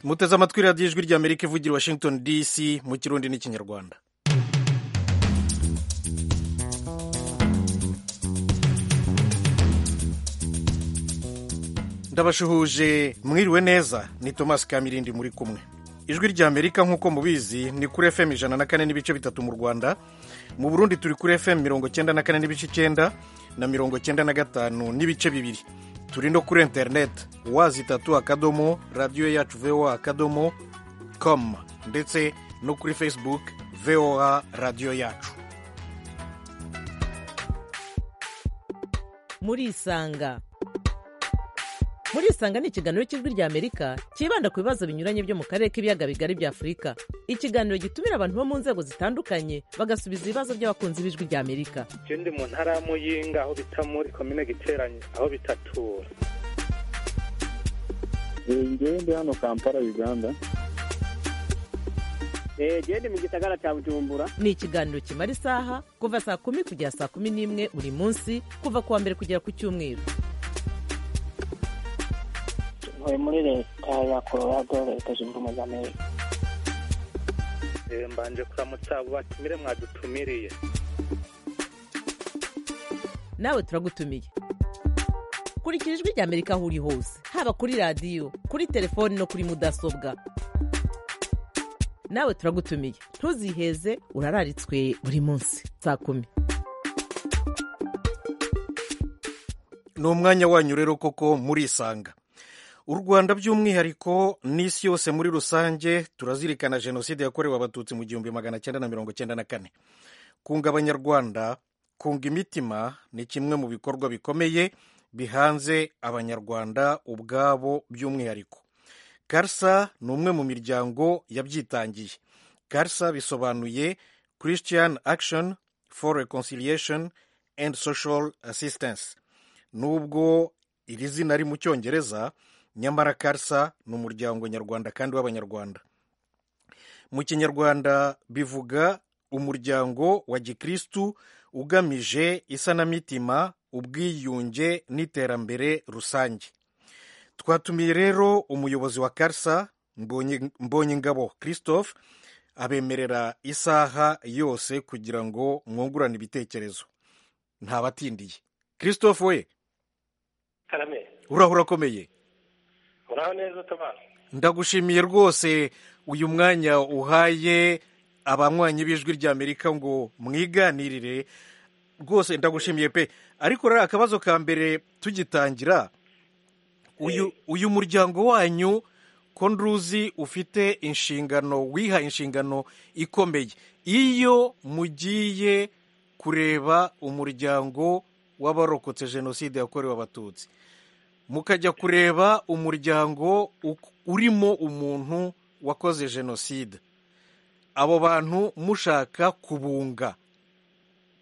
muteze amatwi radiyo ijwi rya amerika ivugira i washington dc mu kirundi n'ikinyarwanda ndabashuhuje mwiriwe neza ni thomas kamirindi muri kumwe ijwi rya amerika nk'uko mubizi ni kuri fm ijana na kane n'ibice bitatu mu rwanda mu burundi turi kuri fm mirongo cyenda na kane n'ibice icyenda na mirongo cyenda na gatanu n'ibice bibiri turi no kuri interineti wazi itatu akadomo radiyo yacu voa akadomo com ndetse no kuri facebook voa radiyo yacu murisanga murisanga ni ikiganiro cy'ijwi rya amerika cyibanda ku bibazo binyuranye byo mu karere k'ibiyaga bigari bya afurika ikiganiro gitumira abantu bo mu nzego zitandukanye bagasubiza ibibazo by'abakunzi b'ijwi rya amerika je ndi mu ntara ya muyinga aho bita muri komine giteranyo aho bitatura ngewe ndi hano kampala uganda jewe ndi mu gisagara cya bujumbura ni ikiganiro kimara isaha kuva saa kumi kugera saa kumi n'imwe buri munsi kuva ku wa mbere kugera ku cyumweru ntuye muri leta ya colorado leta zunze ubumwe za amerika Eh, mbanje kuramutsa abo batumire mwadutumiriye nawe turagutumiye kurikira ijwi rya amerika aho uri hose haba kuri radiyo kuri telefoni no kuri mudasobwa nawe turagutumiye ntuziheze urararitswe buri munsi saa kumi ni umwanya wanyu rero koko murisanga u rwanda by'umwihariko n'isi yose muri rusange turazirikana jenoside yakorewe abatutsi mu gihumbi magana cyenda na mirongo cyenda na kane kunga abanyarwanda kunga imitima ni kimwe mu bikorwa bikomeye bihanze abanyarwanda ubwabo by'umwihariko karsa ni umwe mu miryango yabyitangiye karsa bisobanuye christian action for reconciliation and social assistance nubwo iri zina ari mu cyongereza nyamara karsa ni umuryango nyarwanda kandi w'abanyarwanda mu kinyarwanda bivuga umuryango wa gikristu ugamije isanamitima ubwiyunge n'iterambere rusange twatumiye rero umuyobozi wa karsa mbonye ingabo christophe abemerera isaha yose kugira ngo mwungurane ibitekerezo ntabatindiye christophe we karame urahura akomeye muraho neza tomasi ndagushimiye rwose uyu mwanya uhaye abanywanyi b'ijwi rya amerika ngo mwiganirire rwose ndagushimiye pe ariko rero akabazo ka mbere tugitangira uyu uyu muryango wanyu ko nduzi ufite inshingano wiha inshingano ikomeye iyo mugiye kureba umuryango w'abarokotse jenoside yakorewe abatutsi mukajya kureba umuryango uk- urimo umuntu wakoze jenoside abo bantu mushaka kubunga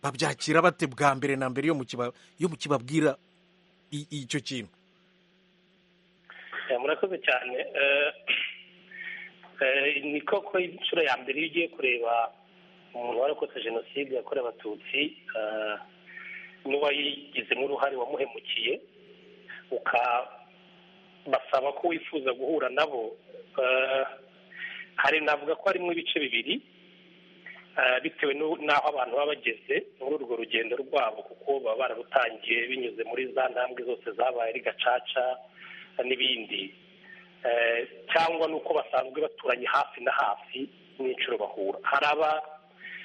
babyakira bate bwa mbere na mbere iyo mukiba- iyo mukibabwira i- icyo kintu Eh, murakoze cyane Eh, eh, ni koko inshuro ya mbere iyo ugiye kureba umuntu warokotse jenoside yakorewe abatutsi eh, n'uwayigizemo uruhare wamuhemukiye ukabasaba ko wifuza guhura nabo Eh, hari navuga ko harimo ibice bibiri Eh, bitewe n'u- n'aho abantu baba bageze muri urwo rugendo rwabo kuko baba bararutangiye binyuze muri za ntambwe zose zabaye ari gacaca n'ibindi Eh, cyangwa n'uko basanzwe baturanye hafi na hafi n'inshuro bahura hari aba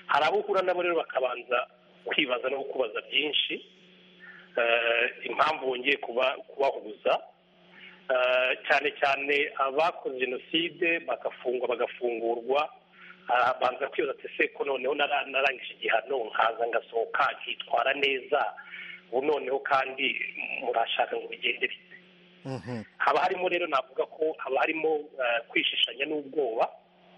hari abo uhura nabo rero bakabanza kwibaza no kukubaza byinshi Eh, impamvu wongeye kuba- kubahuza Eh, cyane cyane abakoze jenoside bagafungwa bagafungurwa Ah, banza kwibaza ati se ko noneho nara- narangije igihano nkaza ngasohoka nkitwara neza ubu noneho kandi murashaka ngo bigende bite Mhm, haba harimo rero navuga ko haba harimo eh, kwishishanya n'ubwoba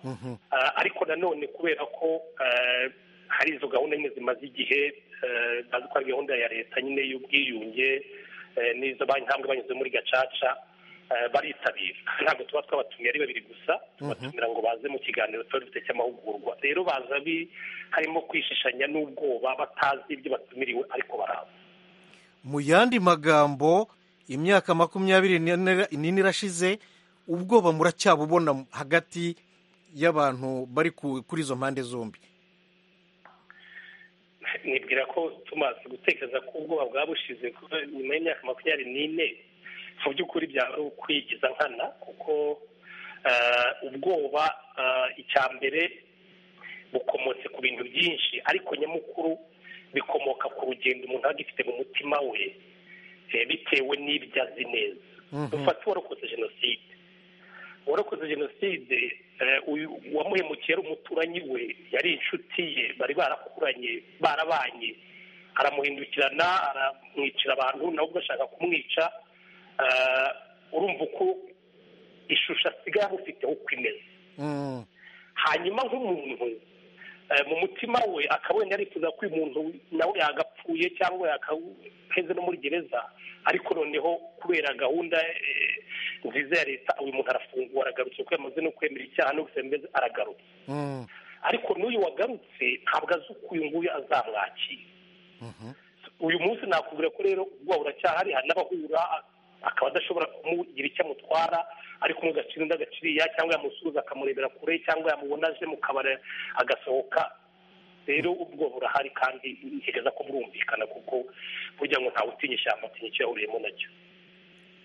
mhm, Ah, ariko nanone kubera ko eh, hari izo gahunda nyine zimaze igihe eh, bazi ko ari gahunda ya leta nyine y'ubwiyunge eh, n'izo ba- intambwe banyuze muri gacaca eh, baritabira ntabwo tuba twabatumiye ari babiri gusa tubatumira ngo baze mu kiganiro tuba dufite cy'amahugurwa rero baza bi- harimo kwishishanya n'ubwoba batazi ibyo batumiriwe ariko baraza mu yandi magambo imyaka makumyabiri n'ine n'ine irashize ubwoba muracyabubona hagati y'abantu bari ku- kuri izo mpande zombi nibwira ko tumaze gutekereza ko ubwoba bwaba bushize kuko nyuma y'imyaka makumyabiri n'ine mu by'ukuri byaba ari ukwigiza nkana kuko eh, ubwoba eh, icya mbere bukomotse ku bintu byinshi ariko nyamukuru bikomoka ku rugendo umuntu aba agifite mu mutima we eh, bitewe n'ibyo azi neza Mhm. dufate uwarokotse jenoside uwarokotse jenoside eh, uyu wamuhemukiye ari umuturanyi we yari inshuti ye bari barakuranye barabanye aramuhindukirana aramwicira abantu nawe ubwo ashaka kumwica eh, urumva uko ishusho asigaye amufiteho uko imeze Mm. hanyuma nk'umuntu eh, mu mutima we akaba wenda yarifuza ko uyu muntu nawe yagapfuye cyangwa yakaheze no muri gereza ariko noneho kubera gahunda eh, nziza ya leta uyu muntu arafungwa aragarutse kuko yamaze no kwemera icyaha no gusemeza aragarutse Mm. ariko n'uyu wagarutse ntabwo azi uko uyu nguyu azamwakira Mhm. uyu munsi nakubwira ko rero ubwoba buracyahari hari n'abahura akaba adashobora kumugira icyo amutwara ariko umwe agacira undi agaciriya cyangwa yamusuhuza akamurebera kure cyangwa yamubona aje mu kabari agasohoka rero ubwo burahari kandi ntekereza ko burumvikana kuko burya ngo ntawe utinya ishyamba atinya icyo yahuriyemo nacyo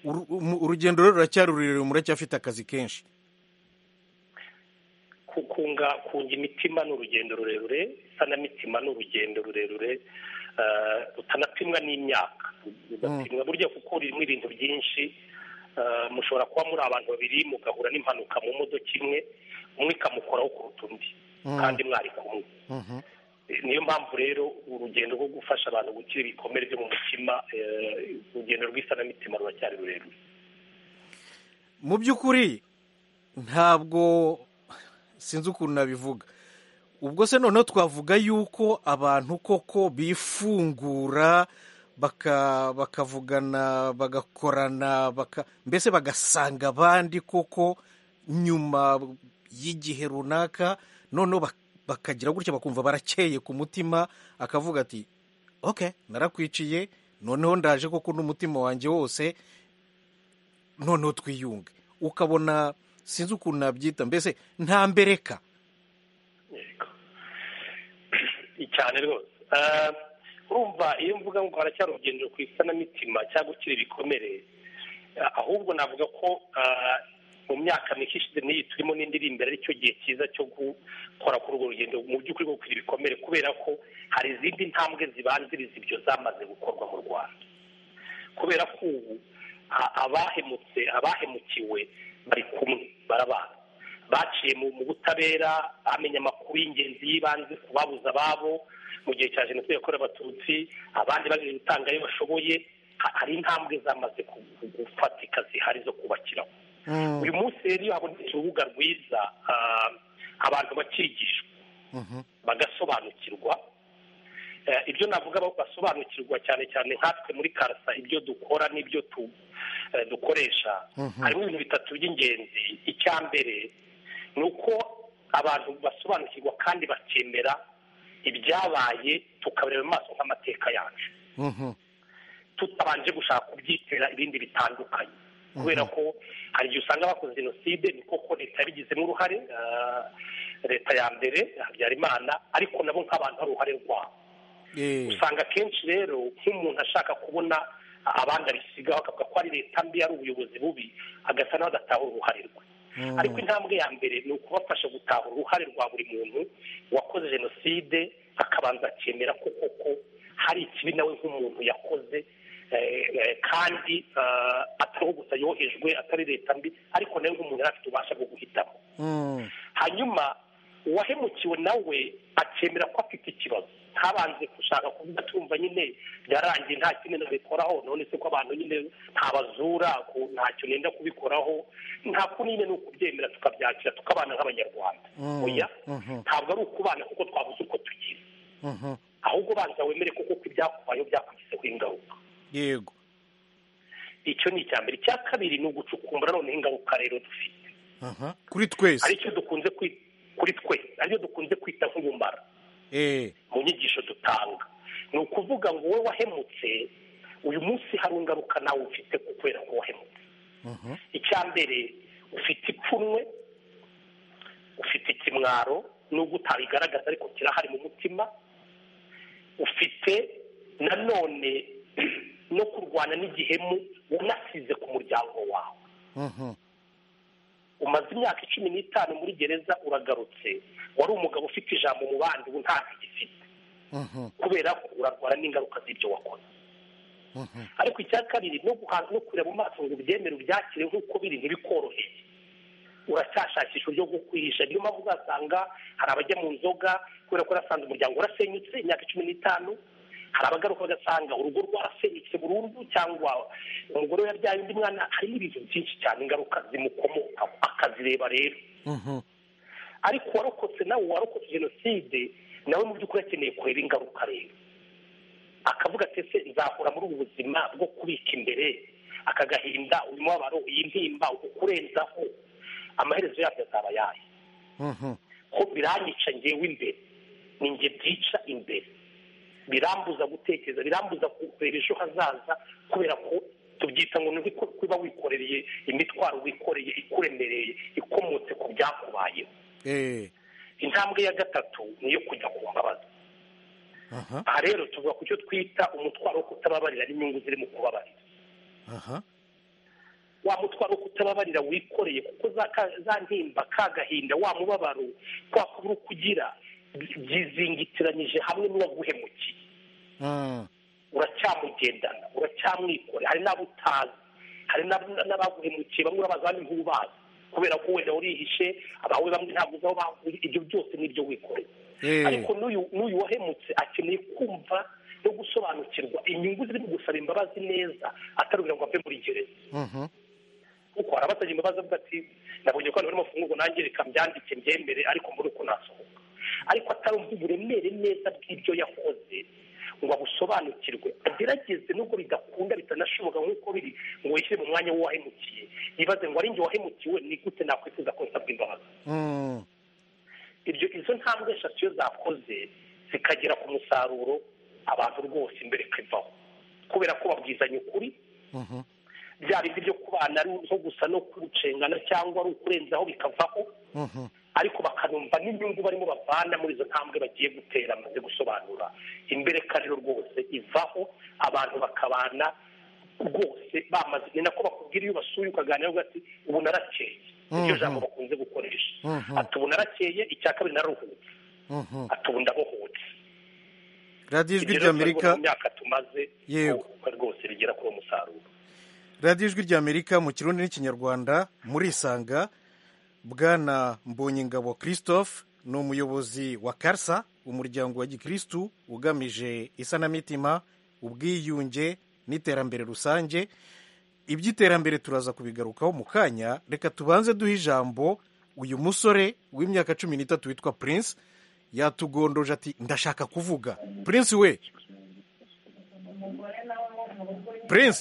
Uru- umu- urugendo rero ruracyari rurerure muracyafite akazi kenshi kukunga kunga imitima ni urugendo rurerure isanamitima ni urugendo rurerure eh, rutanapimwa n'imyaka rudapimwa burya kuko ririmo ibintu byinshi Eh, mushobora kuba muri abantu babiri mugahura n'impanuka mu modoka imwe umwe ikamukoraho kuruta undi Mm. kandi mwari kumwe Mhm. Eh, niyo mpamvu rero urugendo rwo gufasha abantu gukira ibikomere byo mu mutima eh, urugendo rw'isanamitima ruracyari rurerure mu by'ukuri ntabwo sinzi ukuntu nabivuga ubwo se noneho twavuga yuko abantu koko bifungura baka bakavugana bagakorana baka mbese bagasanga abandi koko nyuma y'igihe runaka noneho bak- bakagira gutya bakumva barakeye ku mutima akavuga ati ok narakwiciye noneho ndaje koko n'umutima wanjye wose noneho twiyunge ukabona sinzi ukuntu nabyita mbese nta mbereka yego cyane rwose Eh, urumva iyo mvuga ngo haracyari urugendo ku isanamitima cyangwa gukira ibikomere eh, ahubwo navuga ko eh, mu myaka mike ishize n'iyi turimo n'indirimbo ari cyo gihe cyiza cyo gukora kuri urwo rugendo mu by'ukuri rwo gukira ibikomere kubera ko hari izindi ntambwe zibanziriza ibyo zamaze gukorwa mu rwanda kubera ko ubu a- abahemutse abahemukiwe bari kumwe barabana baciye mu mu butabera bamenya amakuru y'ingenzi y'ibanze ku babuze ababo mu gihe cya jenoside yakorewe abatutsi abandi bageze gutanga ayo bashoboye Ha- hari intambwe zamaze ku- ku- gufatika zihari zo kubakiraho uyu munsi rero iyo habonetse urubuga rwiza ah, abantu bakigishwa Mhm. bagasobanukirwa Eh, ibyo navuga ba- basobanukirwa cyane cyane nkatwe muri karasa ibyo dukora n'ibyo tu- eh, dukoresha Mhm. harimo ibintu bitatu by'ingenzi icya mbere ni uko abantu basobanukirwa kandi bakemera ibyabaye tukabareba mu maso nk'amateka yacu Mhm. tutabanje gushaka kubyitera ibindi bitandukanye kubera ko hari igihe usanga bakoze jenoside ni koko leta yabigizemo uruhare ah, leta ya mbere habyarimana ariko nabo nk'abantu hari uruhare rwabo Eh, usanga akenshi rero nk'umuntu ashaka kubona abandi abisigaho akavuga ko ari leta mbi ari ubuyobozi bubi agasa nawe adatahura uruhare rwe Mm. ariko intambwe ya mbere ni ukubafasha gutahura uruhare rwa buri muntu wakoze jenoside akabanza akemera ko koko hari ikibi nawe nk'umuntu yakoze eh, eh, kandi eh, atariho gusa yohejwe atari leta mbi ariko nawe nk'umuntu yari afite ububasha bwo guhitamo Mm. hanyuma uwahemukiwe nawe akemera ko afite ikibazo ntabanje gushaka kuvuga tumva nyine byarangiye nta kindi nabikoraho none se ko abantu nyine ntabazura ku- ntacyo nenda kubikoraho nta kuri nyine ni ukubyemera tukabyakira tukabana nk'abanyarwanda Mm. oya Mhm. ntabwo ari ukubana kuko twabuze uko tugize Mhm. ahubwo banza wemere kuko ko ibyakubayeho byakugizeho ingaruka yego icyo ni icya mbere icya kabiri ni ugucukumbura noneho ingaruka rero dufite Aha. kuri twese aricyo dukunze kwi- kuri twe aricyo dukunze kwita nk'ubumara Eh, mu nyigisho dutanga ni ukuvuga ngo wowe wahemutse uyu munsi hari ingaruka nawe ufite kubera ko wahemutse mhm. icya mbere ufite ipfunwe ufite ikimwaro nubwo utabigaragaza ariko kirahari mu mutima ufite nanone no kurwana n'igihemu wanasize ku muryango wawe Mhm. umaze imyaka cumi n'itanu muri gereza uragarutse wari umugabo ufite ijambo mu bandi ubu ntacyo ugifite Mhm. kubera ko urarwara n'ingaruka z'ibyo wakoze Mhm. ariko icya kabiri no guhaza no kureba mu maso ngo ubyemere ubyakire nk'uko biri ntibikoroheye uracyashakisha uburyo bwo kwihisha niyo mpamvu uzasanga hari abajya mu nzoga kubera ko urasanze umuryango warasenyutse imyaka cumi n'itanu hari abagaruka bagasanga urugo rwarasenyutse burundu cyangwa umugore we yabyaye undi mwana harimo ibintu byinshi cyane ingaruka zimukomokaho akazireba rero Mhm. ariko uwarokotse nawe warokotse jenoside nawe mu by'ukuri akeneye kureba ingaruka rero akavuga ati ese nzahora muri ubu buzima bwo kubika imbere aka gahinda uyu mubabaro iyi ntimba ukurenzaho amaherezo yabyo azaba yayo Mhm. ko biranyica ngewe imbere ni nge byica imbere birambuza gutekereza birambuza kureba ejo hazaza kubera ko tubyita ngo ni uko kuba wikoreye imitwaro wikoreye ikuremereye ikomotse ku byakubayeho Eh. intambwe ya gatatu ni iyo kujya ku mbabazi Aha. aha rero tuvuga ku cyo twita umutwaro wo kutababarira n'inyungu ziri mu kubabarira Aha. wa mutwaro wo kutababarira wikoreye kuko za ka- za ntimba ka gahinda wa mubabaro kwa kubura uko ugira byizingitiranyije hamwe n'uwaguhemukiye Mm. uracyamugendana uracyamwikore hari n'abo utazi hari n'ab- n'abaguhemukiye bamwe urabaza abandi ntubazi kubera ko wenda urihishe abawe bamwe ntabwo uzi aho baguye ibyo byose ni ibyo wikoreye Eh. ariko n'uyu n'uyu wahemutse akeneye kumva no gusobanukirwa inyungu ziri mu gusaba imbabazi neza atari kugira ngo ave muri gereza Mhm. kuko hari abasabye imbabazi avuga ati nabonye ko hano bari mafunguro nanjye reka mbyandike mbyembere ariko mbone uko nasohoka ariko atarumva uburemere neza bw'ibyo yakoze ngo abusobanukirwe agerageze nubwo bidakunda bitanashoboka nk'uko biri ngo wishyire mu mwanya w'uwahemukiye yibaze ngo ari njye wahemukiwe ni gute nakwifuza ko nsabwa imbabazi Mm. ibyo izo ntambwe eshatu iyo zakoze zikagera ku musaruro abantu rwose imbere kwivaho kubera ko babwizanya ukuri Mhm. bya bindi byo kubana ari nko gusa no kucengana cyangwa ari ukurenzaho bikavaho Mhm. ariko bakanumva n'inyungu barimo bavana muri izo ntambwe bagiye gutera amaze gusobanura imbere karero rwose ivaho abantu bakabana rwose bamaze ni nako bakubwira iyo basuye ukaganira uvuga ati ubu narakeye iryo Mhm. jambo bakunze gukoresha Mhm. ati ubu narakeye icya kabiri naruhutse Mhm. ati ubu ndabohotse radiyo ijwi Ibyo rero ry'amerika mu myaka tumaze Yego. ubu rwose rigera kuri uwo musaruro radiyo ijwi ry'amerika mu kirundi n'ikinyarwanda murisanga bwana mbonyingabo christophe ni umuyobozi wa karsa umuryango wa gikirisitu ugamije isanamitima ubwiyunge n'iterambere rusange iby'iterambere turaza kubigarukaho mu kanya reka tubanze duhe ijambo uyu musore w'imyaka cumi n'itatu witwa prince yatugondoje ati ndashaka kuvuga prince we prince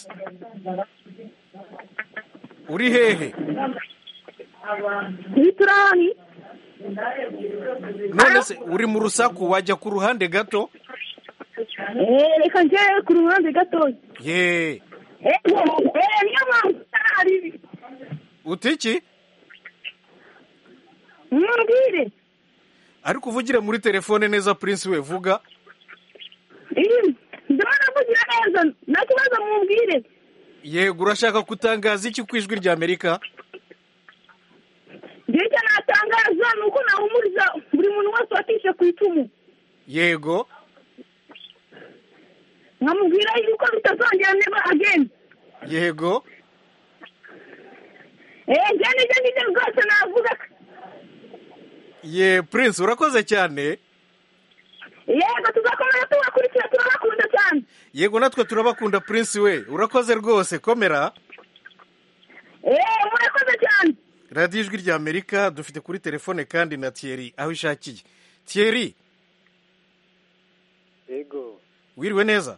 uri hehe ntiturabona none se uri mu rusaku wajya ku ruhande gato reka njye ku ruhande gatoya ye eee niyo mpamvu utari uta iki mwibwire ariko uvugire muri telefone neza prince we vuga ndimo navugira neza nta kibazo mwibwire yego urashaka kutangaza iki ku ijwi rya amerika njye icyo natangaza ni uko nahumuriza buri muntu wese watishe ku icumu yego nkamubwira yuko bitazongera neba ageni yego eee njye n'ibyo ngibyo rwose navuga ye prince urakoze cyane yego tuzakomeza tubakurikira turabakunda cyane yego natwe turabakunda prince we urakoze rwose komera eee murakoze cyane radiyo ijwi rya amerika dufite kuri telefone kandi na thierry aho ishakiye thierry Yego, wiriwe neza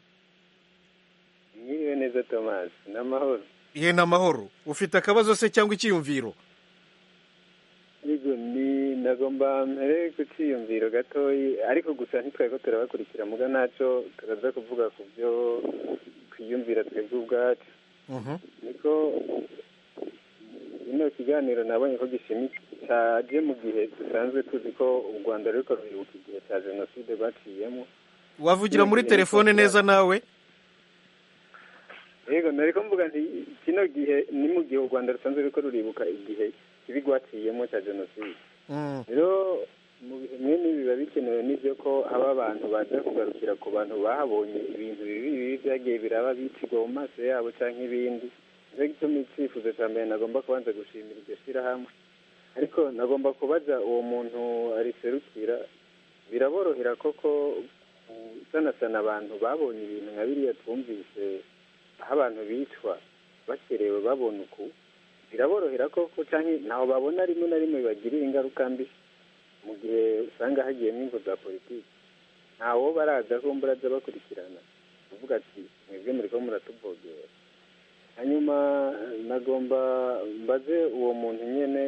mwiriwe neza Thomas, n'amahoro. ye ni amahoro ufite akabazo se cyangwa icyiyumviro Yego, ni nagomba mbere ku cyiyumviro gatoyi, ariko gusa ntitwari ko turabakurikira muga ntacyo turaza kuvuga ku byo twiyumvira twebwe ubwacu. Mhm. Niko ino kiganiro nabonye ko gishimitse cyaje mu gihe dusanzwe tuzi ko u rwanda ruriko ruribuka igihe cya jenoside rwaciyemo wavugira muri telefone neza nawe yego nariko mvuga nti kino gihe ni mu gihe u rwanda rusanzwe ruriko ruribuka igihe kibi rwaciyemo cya jenoside Mm. rero mu bihe mwene ibi biba bikenewe n'ibyo ko haba abantu baza kugarukira ku bantu bahabonye ibintu bibi bibi byagiye biraba bicirwa mu maso yabo cyangwa ibindi nicyo gituma icyifuzo cya mbere nagomba kubanza gushimira iryo shyirahamwe ariko nagomba kubaza uwo muntu ariserukira biraborohera koko gusanasana abantu babonye ibintu nka biriya twumvise aho abantu bicwa bakerewe babona uku biraborohera koko cyangwa ntaho babona rimwe na rimwe bibagirira ingaruka mbi mu gihe usanga hagiyemo imvu za politiki ntawo baraza ko mbura aza bakurikirana uvuga ati mwebwe muri ko muratubogera hanyuma nagomba mbaze uwo muntu nyine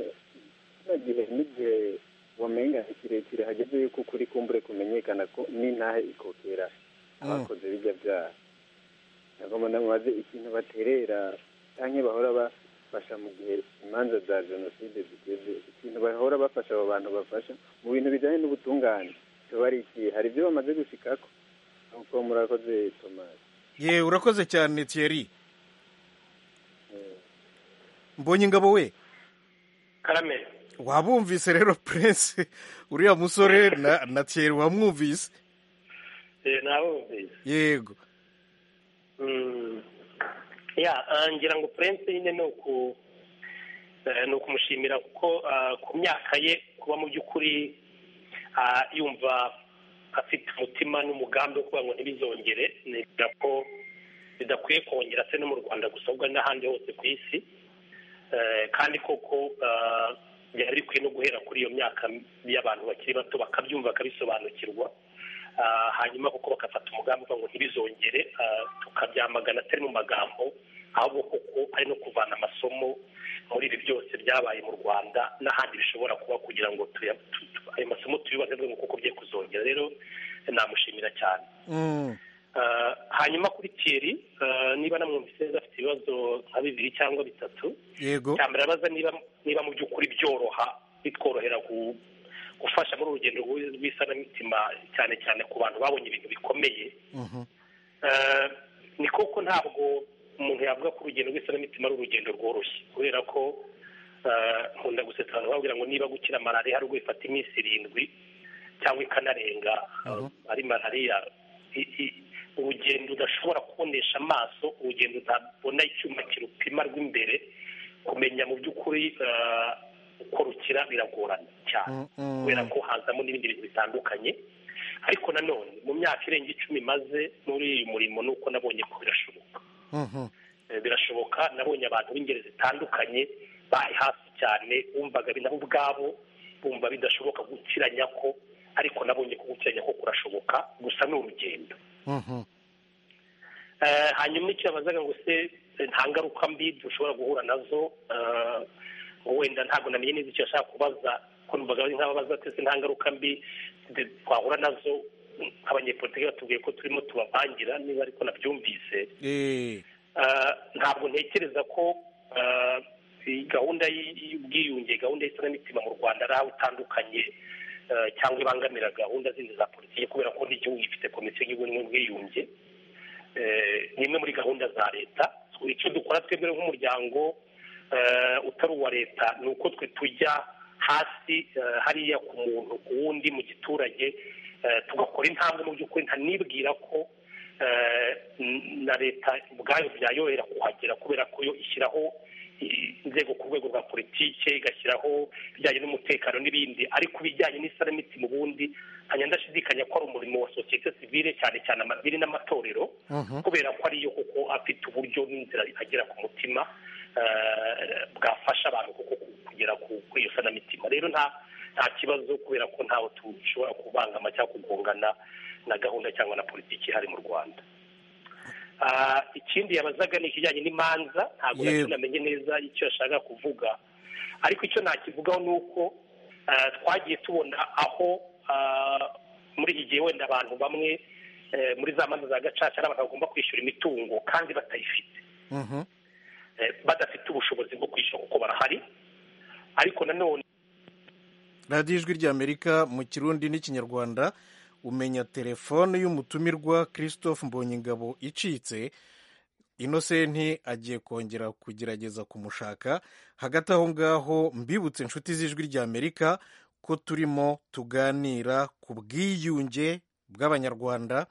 kino gihe n'igihe wamenga ni kirekire hageze yuko ukuri kumbure kumenyekana ko n'intahe ikokera abakoze bijya byaha nagomba namubaze ikintu baterera cyangwa bahora bafasha mu gihe imanza za jenoside zigeze ikintu bahora bafasha abo bantu bafasha mu bintu bijyanye n'ubutungane tuba ari ikihe hari ibyo bamaze gushikako nuko murakoze tomasi ye urakoze cyane thierry mbonye ingabo we karame wabumvise rero prince uriya musore na, na thierry wamwumvise eh, nabumvise yego Mm. ya ah, ngira ngo prince nyine ni uku eh, ni ukumushimira kuko ah, ku myaka ye kuba mu by'ukuri ah, yumva afite umutima n'umugambi wo kuvuga ngo ntibizongere nibwira ko bidakwiye kongera se no mu rwanda gusa ahubwo n'ahandi hose ku isi Eh, kandi koko ah, byari bikwiye no guhera kuri iyo myaka y'abantu bakiri bato bakabyumva bakabisobanukirwa Ah, hanyuma kuko bagafata umugambi uvuga ngo ntibizongere ah, tukabyamagana atari mu magambo ahubwo koko ari no kuvana amasomo muri ibi byose byabaye mu rwanda n'ahandi bishobora kuba kugira ngo tuya- tu- tu- ayo masomo tuyubake ngo kuko bye kuzongera rero namushimira cyane mm. Ah, hanyuma kuri Thierry ah, niba namwumvise neza afite ibibazo nka bibiri cyangwa bitatu yego cyambere abaza niba niba mu by'ukuri byoroha bitworohera gu- gufasha muri urugendo rw'i- rw'isanamitima cyane cyane ku bantu babonye ibintu bikomeye Mhm. Eh, ni koko ntabwo umuntu yavuga ko urugendo rw'isanamitima ari urugendo rworoshye kubera ko eh, nkunda gusetsa abantu babwira ngo niba gukira malariya hari ubwo bifata iminsi irindwi cyangwa ikanarenga eh, ari malariya I- i- urugendo udashobora kubonesha amaso urugendo utabona icyuma kirupima rw'imbere kumenya mu by'ukuri eh, uko rukira biragorana cyane Mm, mm. kubera ko hazamo n'ibindi bintu bitandukanye ariko nanone mu myaka irenga icumi maze muri uyu murimo ni uko nabonye ko birashoboka Mhm. Eh, birashoboka nabonye abantu b'ingeri zitandukanye bari hafi cyane bumvaga nabo ubwabo bumva bidashoboka gukiranya ko ariko nabonye ko gukiranya ko kurashoboka gusa ni urugendo Mhm. Eh, hanyuma icyo yabazaga ngo se eh, nta ngaruka mbi dushobora guhura nazo eh, wenda ntabwo namenye neza icyo yashaka kubaza ko numvaga ari nk'ababaza ati "Ese nta ngaruka mbi de- twahura nazo abanyepolitiki batubwiye ko turimo tubavangira niba ariko nabyumvise Eh, Eh, ntabwo ntekereza ko eh, iyi gahunda y- y'ubwiyunge gahunda y'isanamitima mu rwanda ari aho itandukanye eh, cyangwa ibangamira gahunda zindi za politiki kubera ko n'igihugu gifite komisiyo y'igihugu n'ubwiyunge eh, ni imwe muri gahunda za leta icyo dukora twebwe nk'umuryango eh, utari uwa leta ni uko twe tujya hasi eh, hariya ku muntu ku wundi mu giturage eh, tugakora intambwe mu by'ukuri ntanibwira ko eh, n- na leta ubwayo byayorohera kuhagera kubera ko yo ishyiraho i- inzego ku rwego rwa politike igashyiraho ibijyanye n'umutekano n'ibindi ariko ibijyanye n'isanamitima ubundi nkajya ndashidikanya ko ari umurimo wa sosiyete sivile cyane cyane amadini n'amatorero Mhm. kubera ko ariyo koko afite uburyo n'inzira agera ku mutima eh, bwafasha abantu koko ku- kugera ku- kuri iyo sanamitima rero nta nta kibazo kubera ko ntaho dushobora kubangama cyangwa kugongana na gahunda cyangwa na politiki ihari mu rwanda Ah, ikindi yabazaga ni ikijyanye n'imanza ntabwo Yewe. namenye neza icyo yashaka kuvuga ariko icyo nakivugaho ni uko eh, twagiye tubona aho ah, muri iki gihe wenda abantu bamwe eh, muri za manza za gacaca ari abantu bagomba kwishyura imitungo kandi batayifite Mhm. eh, badafite ubushobozi bwo kwishyura kuko barahari ariko nanone radiyo ijwi ry'amerika mu kirundi n'ikinyarwanda umenya telefone y'umutumirwa christophe mbonyingabo icitse inosenti agiye kongera kugerageza kumushaka hagati aho ngaho mbibutse inshuti z'ijwi ry'amerika ko turimo tuganira ku bwiyunge bw'abanyarwanda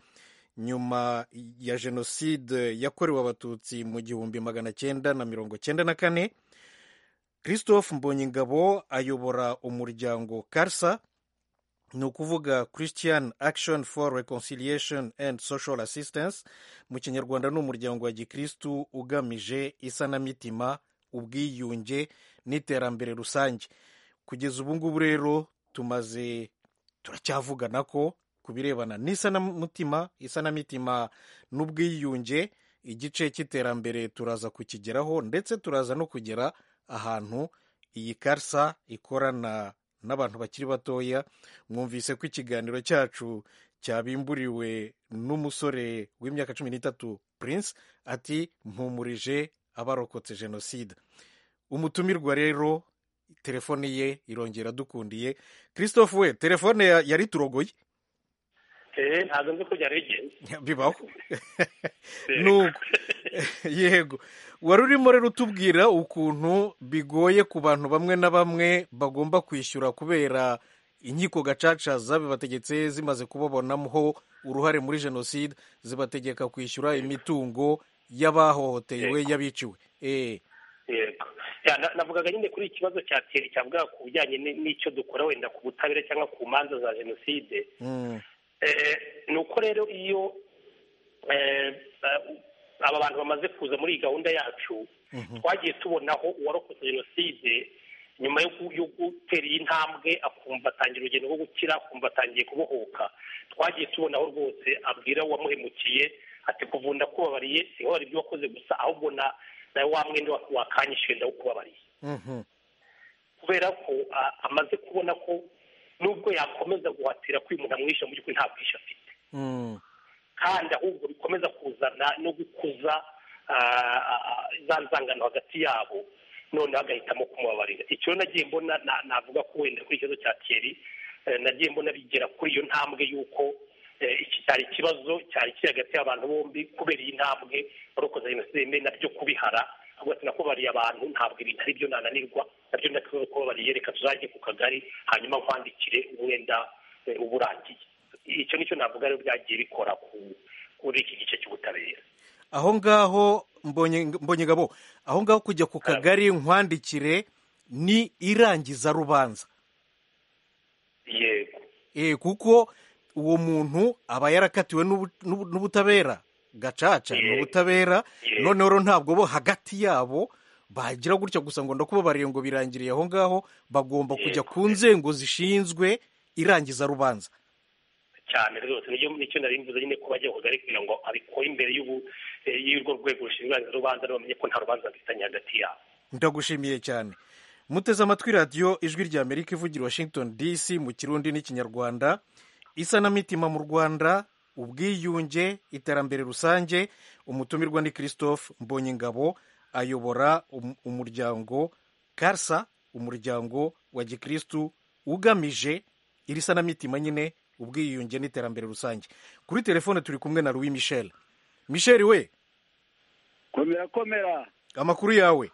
nyuma ya jenoside yakorewe abatutsi mu gihumbi magana cyenda na mirongo cyenda na kane christophe mbonyingabo ayobora umuryango karsa ni ukuvuga christian action for reconciliation and social assistance mu kinyarwanda ni umuryango wa gikristu ugamije isanamitima ubwiyunge n'iterambere rusange kugeza ubu ngubu rero tumaze turacyavugana ko ku birebana n'isanamutima isanamitima n'ubwiyunge igice cy'iterambere turaza kukigeraho ndetse turaza no kugera ahantu iyi karsa ikorana n'abantu bakiri batoya mwumvise ko ikiganiro cyacu cyabimburiwe n'umusore w'imyaka cumi n'itatu Prince ati mpumurije abarokotse jenoside umutumirwa rero telefone ye irongera dukundiye christophe we telefone yari turogoye eee ntabwo nzi ko byaregeye bibaho nuko yego wari urimo rero utubwira ukuntu bigoye ku bantu bamwe na bamwe bagomba kwishyura kubera inkiko gacaca zabibategetse zimaze kubabonamo uruhare muri jenoside zibategeka kwishyura imitungo y'abahohotewe y'abiciwe yego navugaga nyine kuri ikibazo cyatera cyavuga ku bijyanye n'icyo dukora wenda ku butabera cyangwa ku manza za jenoside ni uko rero iyo aba bantu bamaze kuza muri iyi gahunda yacu twagiye tubonaho uwarokotse jenoside nyuma yo gutera iyi ntambwe akumva atangira urugendo rwo gukira akumva atangiye kubohoka twagiye tubonaho rwose abwira uwamuhemukiye ati kuva ndakubabariye si wowe ibyo wakoze gusa ahubwo nawe wa mwenda wakanyishyuye ndawukubabariye kubera ko amaze kubona ko nubwo yakomeza guhatira kwimuha amwishyura mu by'ukuri nta bwishyu afite kandi ahubwo bikomeza kuzana no gukuza za nzangano hagati yabo noneho agahitamo kumubabarira icyo nagiye mbona navuga ko wenda kuri ikibazo cya keri nagiye mbona bigera kuri iyo ntambwe y'uko iki cyari ikibazo cyari kiri hagati y'abantu bombi kubera iyi ntambwe barokoza jenoside nabyo kubihara ahubwo ati nakubariye abantu ntabwo ibintu ari byo nananirwa nabyo ndakubwira ko babariye reka tuzajye ku kagari hanyuma nkwandikire umwenda uba urangiye icyo nicyo navuga rero byagiye bikora kuri iki gice cy'ubutabera aho ngaho mbonyegabo aho ngaho kujya ku kagari nkwandikire ni irangiza rubanza yego kuko uwo muntu aba yarakatiwe n'ubutabera gacaca ni ubutabera noneho rero ntabwo bo hagati yabo bagira gutya gusa ngo ndakubabariye ngo birangiriye aho ngaho bagomba kujya ku nzego zishinzwe irangiza rubanza cyane rwose nicyo nari mvuze nyine ko bajya kugari kugira ngo abikore imbere y'urwo rwego rushinzwe rubanza bamenye ko nta rubanza bafitanye hagati yabo ndagushimiye cyane muteze amatwi radiyo ijwi rya amerika ivugira washington dc mu kirundi n'ikinyarwanda isanamitima mu rwanda ubwiyunge iterambere rusange umutumirwa ni christophe mbonyingabo ayobora umuryango karsa umuryango wa gikristu ugamije iri sanamitima nyine ubwiyunge n'iterambere rusange kuri telefone turi kumwe na Louis Michel Michel we komera komera amakuru yawe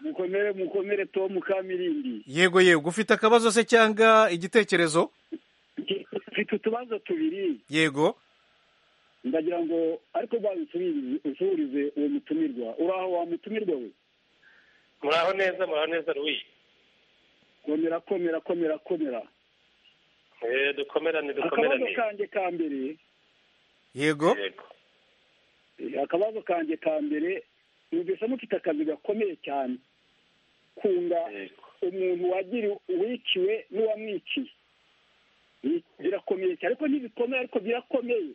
mukomere mukomere Tom Kamirindi yego yego ufite akabazo se cyangwa igitekerezo ufite utubazo tubiri yego ndagira ngo ariko bazusubirize uwo mutumirwa uraho wa mutumirwa we muraho neza muraho neza Louis komera komera komera komera dukomerane akabazo kanjye ka mbere yego akabazo kanjye ka mbere numvise mufite akazi gakomeye cyane kunga umuntu wagira wiciwe n'uwamwiciye birakomeye cyane ariko ntibikomeye ariko birakomeye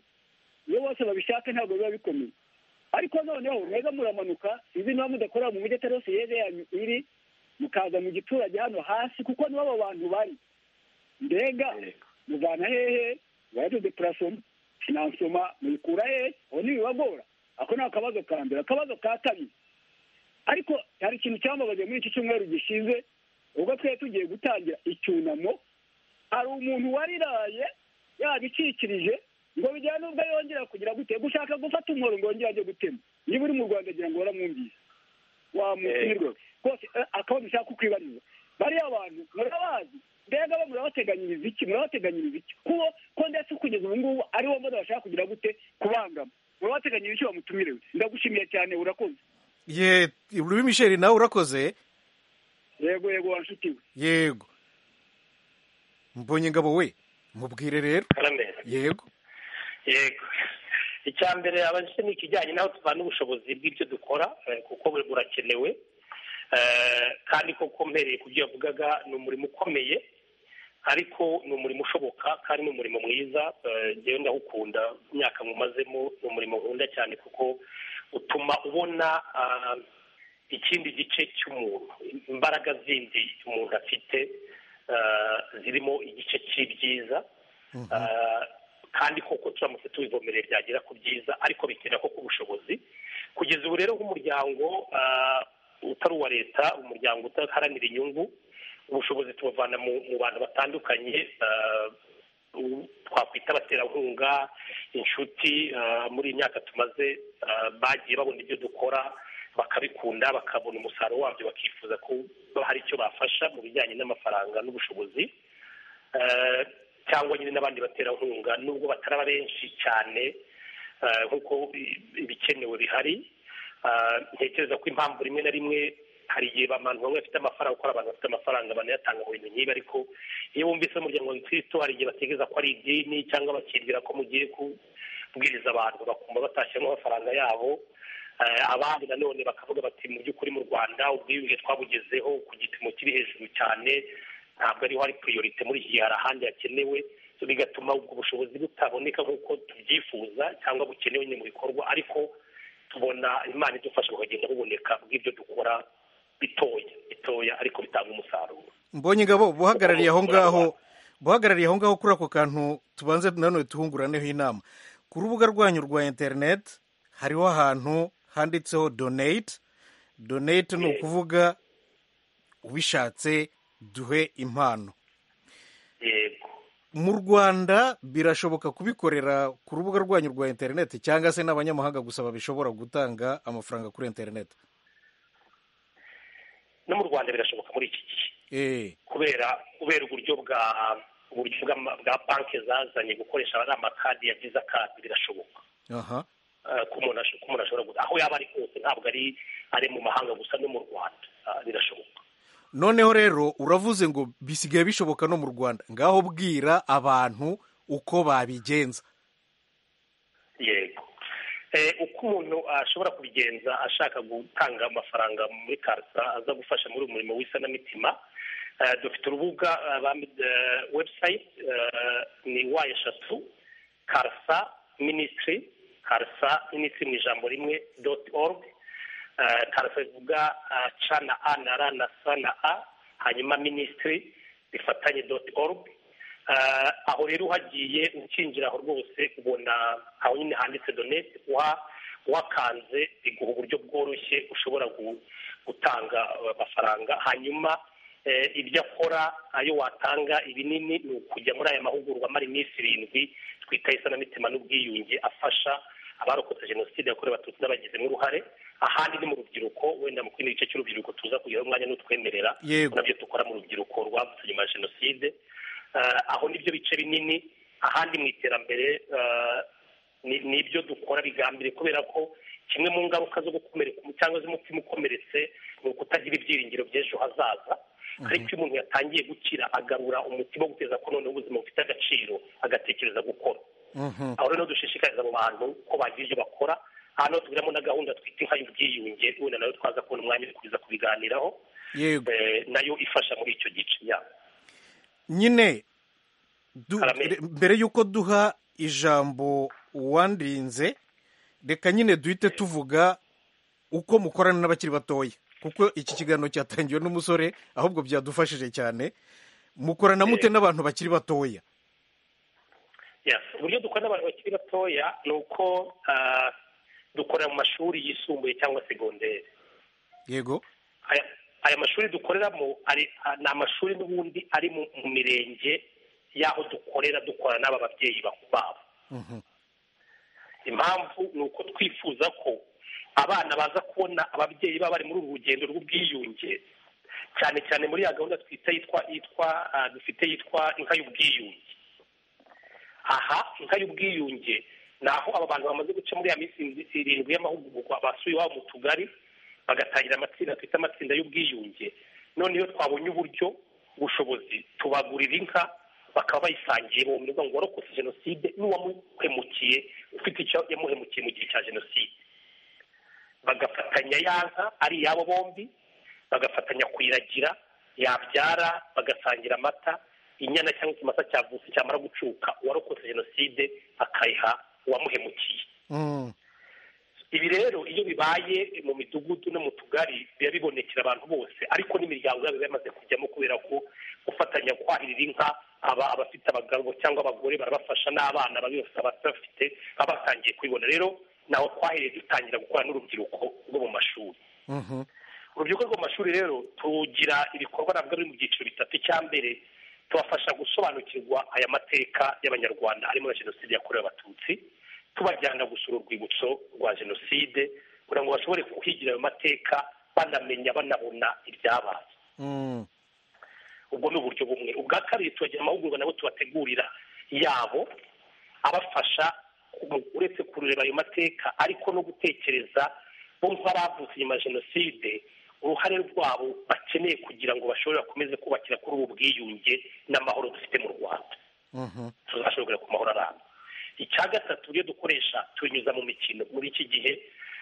iyo bose babishaka ntabwo biba bikomeye ariko noneho mwega muramanuka izi niba mudakorera mu mujyi atari hose yeze iri mukaza mu giturage hano hasi kuko nibo abo bantu bari mbega muvana hehe waje depurasoma finansoma muyikura hehe aho ntibibagora ako ni akabazo ka mbere akabazo ka kabiri ariko hari ikintu cyambabaje muri iki cyumweru gishize ubwo twari tugiye gutangira icyunamo hari umuntu wariraye yabicikirije ngo bijyane ubwo yongera kugira gute gushaka gufata umuhoro ngo yongere ajye gutema niba uri mu rwanda agira ngo waramwumvise wamukirwe rwose eh, akabazo ushaka kukwibariza bariya abantu murabazi mbega bo murabateganyiriza iki murabateganyiriza iki kuko ko ndetse kugeza ubu ngubu ari wo mbona bashaka kugira gute kubangama murabateganyiriza icyo bamutumirewe ndagushimiye cyane urakoze ye uri misheri nawe urakoze yego yego wa nshuti we yego mbonye ngabo we mubwire rero karameza yego yego icya mbere abajije ni ikijyanye n'aho tuvana ubushobozi bw'ibyo dukora eh, kuko buri- burakenewe Eh, kandi koko mpereye ku byo yavugaga ni umurimo ukomeye ariko ni umurimo ushoboka kandi ni umurimo mwiza Eh, njyewe ndawukunda imyaka nkumazemo ni umurimo nkunda cyane kuko utuma ubona ah, ikindi gice cy'umuntu imbaraga zindi umuntu afite ah, zirimo igice cy'ibyiza Ah, kandi koko turamutse tubivomereye byagera ku byiza ariko bikenera koko ubushobozi kugeza ubu rero nk'umuryango ah, utari uwa leta umuryango udaharanira inyungu ubushobozi tubuvana mu mu bantu batandukanye ah, u- twakwita abaterankunga inshuti ah, muri iyi myaka tumaze ah, bagiye babona ibyo dukora bakabikunda bakabona umusaruro wabyo bakifuza ko hari icyo bafasha mu bijyanye n'amafaranga n'ubushobozi Eh, cyangwa nyine n'abandi baterankunga nubwo bataraba benshi cyane eh, nk'uko i- ibikenewe bihari Eh, ntekereza ko impamvu rimwe na rimwe hari igihe abantu bamwe bafite amafaranga kuko hari abantu bafite amafaranga banayatanga mu bintu nk'ibi ariko iyo bumvise umuryango wa gikristo hari igihe batekereza ko ari idini cyangwa bakibwira ko mugiye kubwiriza abantu bakumva batashyiramo amafaranga yabo Eh, abandi nanone bakavuga bati mu by'ukuri mu rwanda ubwiyunge twabugezeho ku gipimo kiri hejuru cyane ntabwo ariho hari priorite muri iki gihe hari ahandi hakenewe So, bigatuma ubwo bushobozi butaboneka nk'uko tubyifuza cyangwa bukenewe nyine mu bikorwa ariko tubona imana idufasha bukagenda buboneka bw'ibyo dukora bitoya bitoya ariko bitanga umusaruro mbonye ngabo buhagarariye aho ngaho buhagarariye aho ngaho kuri ako kantu tubanze nanone tuhunguraneho inama ku rubuga rwanyu rwa interineti hariho ahantu handitseho donate donate ni ukuvuga ubishatse duhe impano yego mu rwanda birashoboka kubikorera ku rubuga rwanyu rwa interineti cyangwa se n'abanyamahanga gusa babishobora gutanga amafaranga kuri interineti no mu rwanda birashoboka muri iki gihe eee kubera kubera uburyo bwa uburyo bw'ama- bwa banki zazanye gukoresha ari amakadi ya viza kadi birashoboka aha eh, ko umuntu ash- ko umuntu ashobora guta aho yaba ari hose ntabwo ari ari mu mahanga gusa no mu rwanda Ah, birashoboka noneho rero uravuze ngo bisigaye bishoboka no mu rwanda ngaho bwira abantu uko babigenza yego Eh, uko umuntu ashobora kubigenza ashaka gutanga amafaranga muri karita aza gufasha muri uyu murimo w'isanamitima Eh, dufite urubuga eh, bambi- eh, website eh, ni wa eshatu karisa minisitiri karisa minisitiri mu ijambo rimwe doti orugu karisa bivuga eh, ca na a na ra na sa na a hanyuma minisitiri bifatanye doti orugu Eh, aho rero uhagiye ukinjira aho rwose ubona aho nyine handitse donete uha- uhakanze biguha uburyo bworoshye ushobora gu- gutanga eh, amafaranga hanyuma eh, ibyo akora ayo watanga ibinini ni ukujya muri aya mahugurwa amara iminsi irindwi twita isanamitima n'ubwiyunge afasha abarokotse jenoside yakorewe abatutsi n'abagizemo uruhare ahandi ni mu rubyiruko wenda mu kindi gice cy'urubyiruko tuza kugira umwanya n'utwemerera Yego. nabyo dukora mu rubyiruko rwavutse nyuma ya jenoside Eh, aho nibyo bice binini ahandi mu iterambere eh, ni- ni ibyo dukora bigambiriye kubera ko kimwe mu ngaruka zo gukomereka cyangwa z'umutima ukomeretse ni ukutagira ibyiringiro by'ejo hazaza ariko iyo umuntu yatangiye gukira agarura umutima wo guteza ko noneho ubuzima bufite agaciro agatekereza gukora Mhm. aho rero dushishikariza abo bantu ko bagira ibyo bakora hano tugiramo na gahunda twita inka y'ubwiyunge wenda nayo twaza kubona umwanya wo kuza kubiganiraho yego eh, nayo ifasha muri icyo gice ya nyine du- Arameri. re- mbere y'uko duha ijambo uwandirinze reka nyine duhite tuvuga uko mukorana n'abakiri batoya kuko iki kiganiro cyatangiwe n'umusore ahubwo byadufashije cyane mukorana mute n'abantu bakiri batoya Yes. uburyo dukora n'abantu bakiri batoya ni uko ah, dukorera mu mashuri yisumbuye cyangwa segonderi yego aya aya mashuri dukoreramo ari ni amashuri n'ubundi ari mu mu mirenge y'aho dukorera dukora n'aba babyeyi bakuru babo impamvu ni uko twifuza ko abana baza kubona ababyeyi baba bari muri uru rugendo rw'ubwiyunge cyane cyane muri ya gahunda twita yitwa yitwa ah, dufite yitwa inka y'ubwiyunge aha inka y'ubwiyunge ni aho aba bantu bamaze guca muri ya minsi irindwi y'amahugurwa basuye iwabo mu tugari bagatangira amatsinda twita amatsinda y'ubwiyunge none iyo twabonye uburyo ubushobozi tubagurira inka bakaba bayisangiye mu murwa ngo warokotse jenoside n'uwamuhemukiye ufite icyo yamuhemukiye mu gihe cya jenoside bagafatanya ya nka ari iyabo bombi bagafatanya kuyiragira yabyara bagasangira amata inyana cyangwa ikimasa cyavutse cyamara gucuka uwarokotse jenoside akayiha uwamuhemukiye Mm. ibi rero iyo bibaye mu midugudu no mu tugari biba bibonekera abantu bose ariko n'imiryango yabo biba yamaze kujyamo kubera ko gufatanya kwahirira inka aba abafite abagabo cyangwa abagore barabafasha n'abana babi bose abafite baba batangiye kubibona rero nawe twahiriye dutangira gukora n'urubyiruko rwo mu mashuri Mhm. urubyiruko rwo mu mashuri rero tugira ibikorwa nabwo biri mu byiciro bitatu icya mbere tubafasha gusobanukirwa aya mateka y'abanyarwanda arimo na jenoside yakorewe abatutsi tubajyana gusura urwibutso rwa jenoside kugira ngo bashobore kuhigira ayo mateka banamenya banabona ibyabaye Mm. ubwo ni uburyo bumwe ubwa kabiri tubagira amahugurwa nabo tubategurira yabo abafasha mu- uretse kureba ayo mateka ariko no gutekereza bo nk'abavutse nyuma ya jenoside uruhare rwabo bakeneye kugira ngo bashobore bakomeze kubakira kuri ubu bwiyunge n'amahoro dufite mu rwanda Mhm. tuzashobora ku mahoro aramba icya gatatu ibyo dukoresha tubinyuza mu mikino muri iki gihe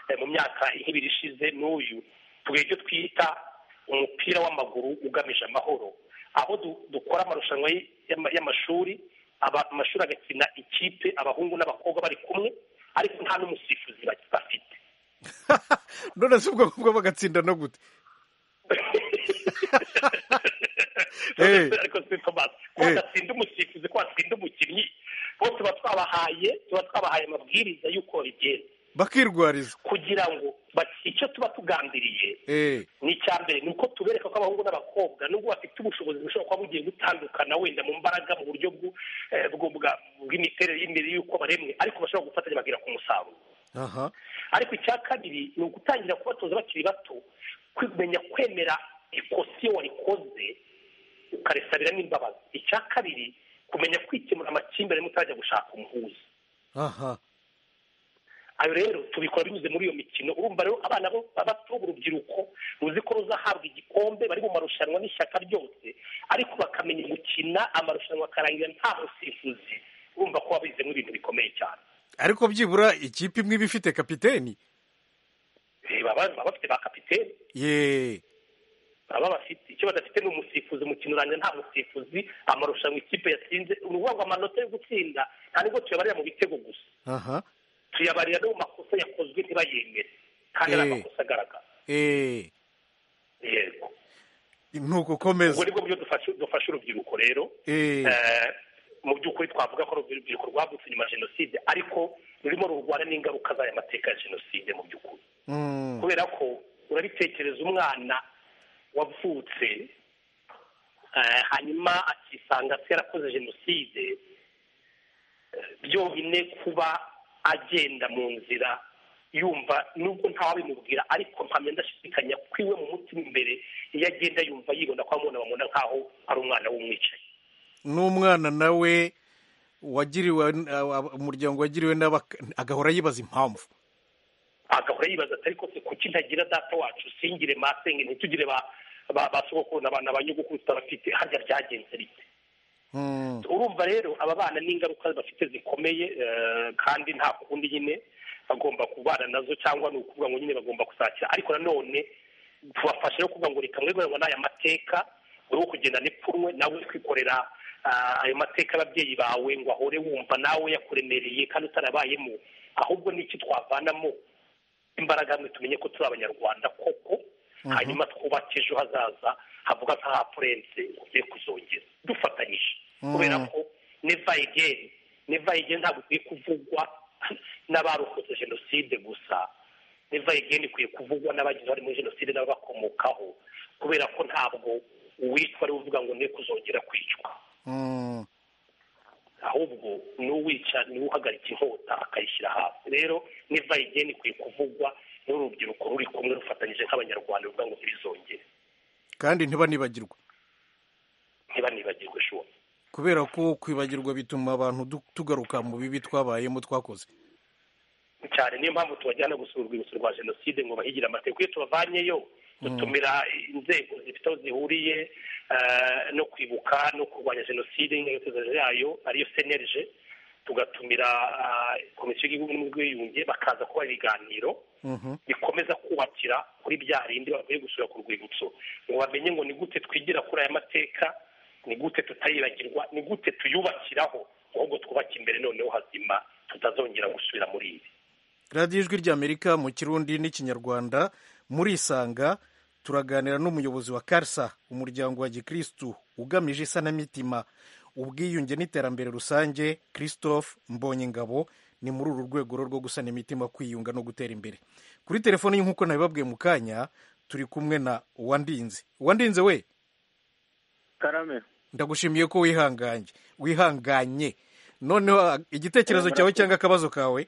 eh, mu myaka nk'ibiri ishize n'uyu tugira icyo twita umupira w'amaguru ugamije amahoro aho du- dukora amarushanwa y- y'ama- y'amashuri aba- amashuri agakina ikipe abahungu n'abakobwa bari kumwe ariko nta n'umusifuzi ba- bafite none se ubwo ngubwo bagatsinda no gute Eh. ariko si Thomas ko Eh. batsinda umusifuzi ko batsinda umukinnyi bo tuba twabahaye tuba twabahaye amabwiriza y'uko bigenda bakirwariza kugira ngo bati- icyo tuba tugambiriye Eh. ni icya mbere ni uko tubereka ko abahungu n'abakobwa nubwo bafite ubushobozi bushobora kuba bugiye gutandukana wenda mu mbaraga mu buryo bw'u- eh, bw'u- bwa- bw'imiterere y'imibiri y'uko baremwe ariko bashobora gufatanya bagera ku musaruro aha ariko icya kabiri ni ugutangira kubatoza bakiri bato kumenya kwemera ikosa iyo warikoze ukarisabira n'imbabazi icya kabiri kumenya kwikemura amakimbirane mutarajya gushaka umuhuza aha ayo rero tubikora binyuze muri iyo mikino urumva rero abana bo bato urubyiruko ruzi ko ruzahabwa igikombe bari mu marushanwa n'ishyaka ryose ariko bakamenya gukina amarushanwa akarangira nta musifuzi urumva ko wabizemo ibintu bikomeye cyane ariko byibura ikipe imwe iba ifite kapiteni Eh, baba baba bafite ba kapiteni ye baba bafite icyo badafite ni umusifuzi umukino urangira nta musifuzi amarushanwa ikipe yatsinze ni ukuvuga ngo amanota yo gutsinda nta nubwo tuyabarira mu bitego gusa aha tuyabarira no mu makosa yakozwe ntibayemere kandi ari Eh. amakosa agaragara Eh. yego ubwo ntugukomeza nibwo buryo dufasha dufasha urubyiruko rero Eh. Eh, mu by'ukuri twavuga ko urubyiruko rwavutse nyuma ya jenoside ariko rurimo rurwana n'ingaruka z'aya mateka ya jenoside mu by'ukuri Mm. kubera ko urabitekereza umwana wavutse eh, hanyuma akisanga se yarakoze jenoside eh, byonyine kuba agenda mu nzira yumva nubwo ntawabimubwira ariko mpamya ndashidikanya ko iwe mu mutima imbere iyo agenda yumva yibona ko abamubona bamubona nk'aho ari umwana w'umwicaye n'umwana nawe wagiriwe ab- umuryango wagiriwe n'aba agahora yibaza impamvu agahora yibaza ati ariko se kuki ntagira data wacu singire masenge ntitugire ba ba- ba sogokuru na ba na ba nyogokuru tutabafite harya byagenze bite Mm. urumva rero aba bana n'ingaruka bafite zikomeye eh, kandi nta kundi nyine bagomba kubana nazo cyangwa ni ukuvuga ngo nyine bagomba gusakira ariko nanone tubafasha rero kuvuga ngo reka mwemererwa n'aya mateka wowe kugenda n'ipfunwe nawe kwikorera ah, ayo mateka y'ababyeyi bawe ngo ahore wumva nawe yakuremereye kandi utarabayemo ahubwo n'iki twavanamo imbaraga hamwe tumenye ko turi abanyarwanda koko hanyuma twubake ejo hazaza havuga nk'ahapurense ngo tugiye kuzongera dufatanyije kubera ko neva egeni neva egeni ntabwo ikwiye kuvugwa n'abarokotse jenoside gusa neva egeni ikwiye kuvugwa n'abagize uruhare muri jenoside n'ababakomokaho ku kubera ko ntabwo uwitwa ari uvuga ngo ne kuzongera kwicwa ahubwo ni uwica ni uhagarika inkota akayishyira hasi rero n'ivayigeni ikwiye kuvugwa n'urubyiruko ruri kumwe rufatanyije nk'abanyarwanda ruvuga ngo ntibizongere kandi ntibanibagirwe ntibanibagirwe shuwa kubera ko kwibagirwa bituma abantu du- tugaruka mu bibi twabayemo twakoze cyane niyo mpamvu tubajyana gusura urwibutso rwa jenoside ngo bahigire amateka iyo tubavanyeyo dutumira inzego zifite aho zihuriye eh, no kwibuka no kurwanya jenoside n'ingengabitekerezo yayo ariyo senerije tugatumira ah, komisiyo y'igihugu n'ubwiyunge bakaza kuba ibiganiro Mhm. bikomeza kubakira kuri bya bindi bavuye gusura ku rwibutso ngo bamenye ngo ni gute twigira kuri aya mateka ni gute tutayibagirwa ni gute tuyubakiraho ahubwo twubake imbere noneho hazima tutazongera gusubira muri ibi radiyo ijwi ry'amerika mu kirundi n'ikinyarwanda murisanga turaganira n'umuyobozi wa karsa umuryango wa gikirisitu ugamije isanamitima ubwiyunge n'iterambere rusange christophe mbonyingabo ni muri uru rwego rwo gusana imitima kwiyunga no gutera imbere kuri telefoni nk'uko nabibabwiye mu kanya turi kumwe na uwandinze uwandinze we karame ndagushimiye ko wihanganye wihanganye noneho igitekerezo cyawe cyangwa akabazo kawe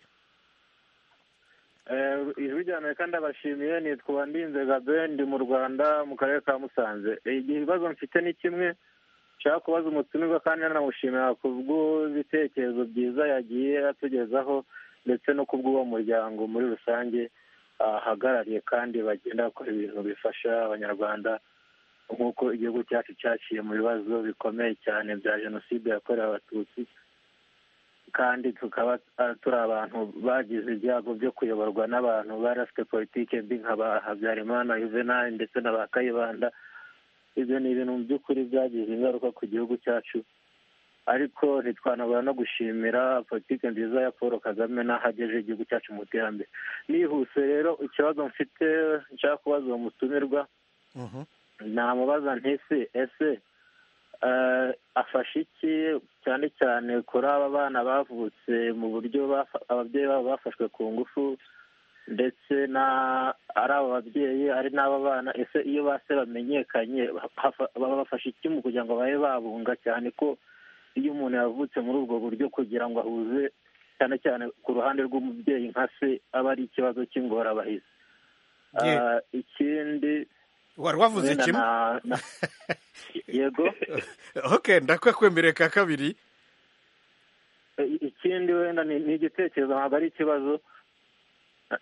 Eh, ijwi rya amerika ndabashimiye nitwa uwandinze gabe ndi mu rwanda mu karere ka musanze Eh, igihe ibibazo mfite ni kimwe nshaka kubaza umutumirwa kandi nanamushimira ku bw'ibitekerezo byiza yagiye atugezaho ndetse no ku bw'uwo muryango muri rusange ahagarariye kandi bagenda bakora ibintu bifasha abanyarwanda nk'uko igihugu cyacu cyaciye mu bibazo bikomeye cyane bya jenoside yakorewe abatutsi kandi tukaba ah, turi abantu bagize ibyago byo kuyoborwa n'abantu bari bafite politike mbi nka ba habyarimana juvenal ndetse na ba kayibanda ibyo ni ibintu mu by'ukuri byagize ingaruka ku gihugu cyacu ariko ntitwanabura no gushimira politike nziza ya paul kagame n'ahagejeje igihugu cyacu mu iterambere nihuse rero ikibazo mfite nshaka kubaza uwo mutumirwa namubaza ntisi ese eh, afasha iki cyane cyane kuri aba bana bavutse mu buryo bafa- ababyeyi babo bafashwe ku ngufu ndetse na ari aba babyeyi ari n'aba bana ese iyo base bamenyekanye hafa- baba bafasha iki mu kugira ngo babe babunga cyane ko iyo umuntu yavutse muri ubwo buryo kugira ngo ahuze cyane cyane ku ruhande rw'umubyeyi nka se aba ari ikibazo cy'ingorabahizi Ye. Ah, ikindi wari wavuze wenda kimwe na- na- yego okay ndakakwemereye ka kabiri I- ikindi wenda ni ni igitekerezo ntabwo ari ikibazo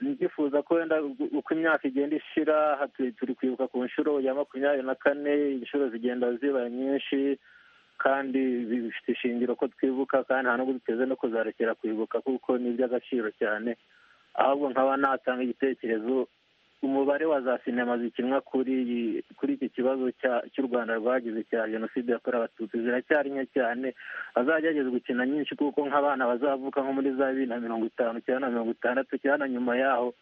ndifuza ko wenda u- uko imyaka igenda ishira aha turi- turi kwibuka ku nshuro ya makumyabiri na kane inshuro zigenda ziba nyinshi kandi bifite ishingiro ko twibuka kandi nta nubwo duteze no kuzarekera kwibuka kuko ni iby'agaciro cyane ahubwo nkaba natanga igitekerezo umubare wa za sinema zikinwa kuri iyi- kuri iki kibazo cya- cy'u rwanda rwagize cya jenoside yakorewe abatutsi ziracyari nke cyane hazagerageza gukina nyinshi kuko nk'abana bazavuka nko muri za bibiri na mirongo itanu cyangwa na mirongo itandatu cyangwa na nyuma yaho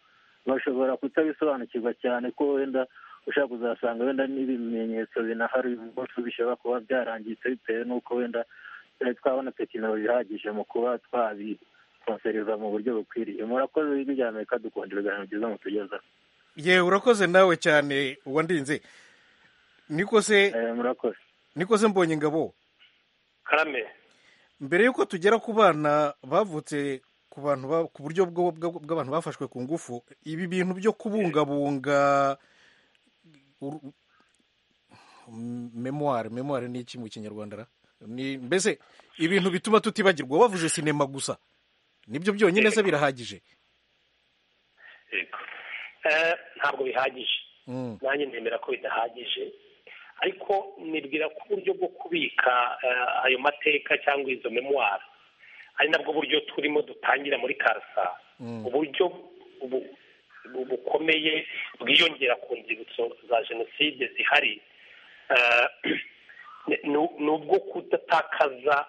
bashobora kutabisobanukirwa cyane ko wenda ushaka kuzasanga wenda n'ibimenyetso binahari uyu munsi bishobora kuba byarangiritse bitewe n'uko wenda twari twabona tekinoloji ihagije mu kuba twabikonsereza mu buryo bukwiriye murakoze w'ijwi rya amerika dukunda ibiganiro byiza mutugezaho ye urakoze nawe cyane uwandinze niko se murakoze niko se mbonye ingabo karame mbere y'uko tugera ku bana bavutse ku bantu ba- ku buryo bwo- bwo- bw'abantu bafashwe ku ngufu ibi bintu byo kubungabunga uru- m- memoire memoire ni iki mu kinyarwanda ra? ni mbese ibintu bituma tutibagirwa wavuze sinema gusa nibyo byonyine se birahagije yego Eh, ntabwo bihagije Mm. nanjye nemera ko bidahagije ariko nibwira ko uburyo bwo kubika eh, ayo mateka cyangwa izo memuwari ari nabwo buryo turimo dutangira muri karasa uburyo bu- bu- bukomeye bwiyongera ku nzibutso za jenoside zihari eh, ni- ni- ni ubwo kudatakaza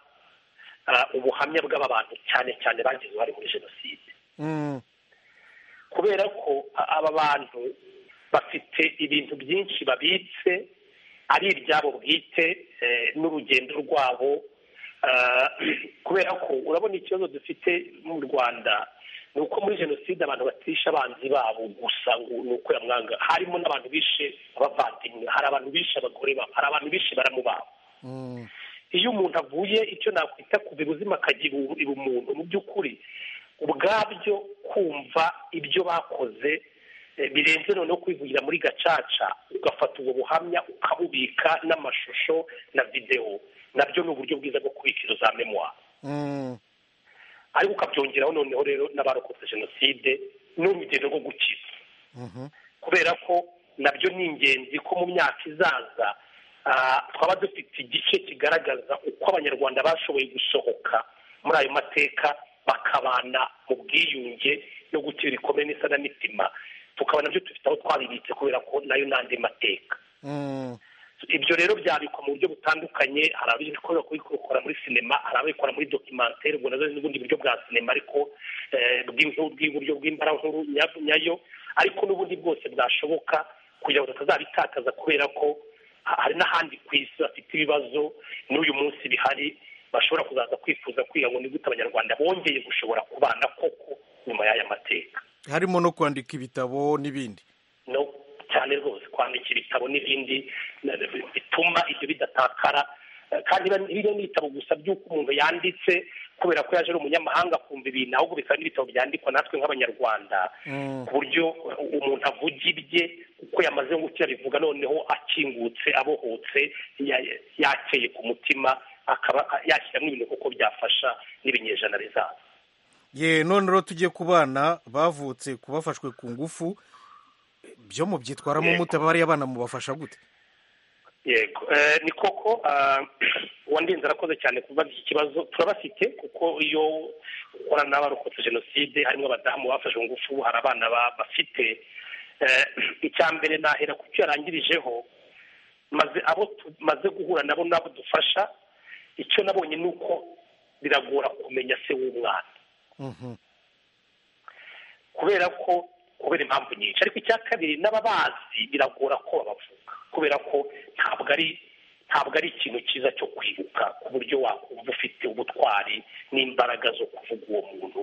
eh, ubuhamya bw'aba bantu cyane cyane bagize uruhare muri jenoside Mm. kubera ko a- aba bantu bafite ibintu byinshi babitse ari ibyabo bwite eh, n'urugendo rwabo Ah, kubera ko urabona ikibazo dufite mu rwanda ni uko muri jenoside abantu batisha abanzi babo gusa ngo ni uko yamwanga harimo n'abantu bishe abavandimwe hari abantu bishe abagore babo hari abantu bishe baramu babo iyo umuntu avuye icyo nakwita ku bibuzima akagira umuntu mu by'ukuri ubwabyo kumva ibyo bakoze birenze noneho kwivugira muri gacaca ugafata ubu buhamya ukabubika n'amashusho na videwo nabyo ni uburyo bwiza bwo kubika izo za memuwa ariko ukabyongeraho noneho rero n'abarokotse jenoside n'urugendo rwo gukiza kubera ko nabyo ni ingenzi ko mu myaka izaza twaba dufite igice kigaragaza uko abanyarwanda bashoboye gusohoka muri ayo mateka bakabana mu bwiyunge no gutira ibikomere n'isanamitima tukaba nabyo dufite aho twabibitse kubera ko nayo n'andi mateka ibyo rero byabikwa mu buryo butandukanye hari ababikora kubikora muri sinema hari ababikora muri dokimantere ubwo nazo n'ubundi buryo bwa sinema ariko bw'iburyo bw'imbarankuru nyayo ariko n'ubundi bwose bwashoboka kugira ngo tutazabitakaza kubera ko hari n'ahandi ku isi bafite ibibazo n'uyu munsi bihari bashobora kuzaza kwifuza kwiga ngo gute abanyarwanda bongeye gushobora kubana koko nyuma y'aya mateka harimo no kwandika ibitabo n'ibindi no cyane rwose kwandika ibitabo n'ibindi bituma ibyo bidatakara kandi biriya ni ibitabo gusa by'uko umuntu yanditse kubera ko yaje ari umunyamahanga akumva ibintu ahubwo bikaba n'ibitabo byandikwa natwe nk'abanyarwanda ku buryo umuntu avuga ibye uko yamaze gukira bivuga noneho akingutse abohotse yakeye ku mutima akaba yashyiramo ibintu kuko byafasha n'ibinyejana bizaza ye none rero tujye ku bana bavutse ku bafashwe ku ngufu byo mu byitwaramo umuti bariya bana mubafasha gute yego ni koko uwandinze arakoze cyane kubaza iki kibazo turabafite kuko iyo ukorana n'abarokotse jenoside harimo abadamu bafashe ngufu hari abana bafite icya mbere nahera kucyo yarangirijeho maze abo tumaze guhura nabo nabo dufasha icyo nabonye ni uko biragora kumenya se w'umwana kubera ko kubera impamvu nyinshi ariko icya kabiri n'ababazi biragora ko babavuga kubera ko ntabwo ari ntabwo ari ikintu cyiza cyo kwibuka ku buryo wakumva ufite ubutwari n'imbaraga zo kuvuga uwo muntu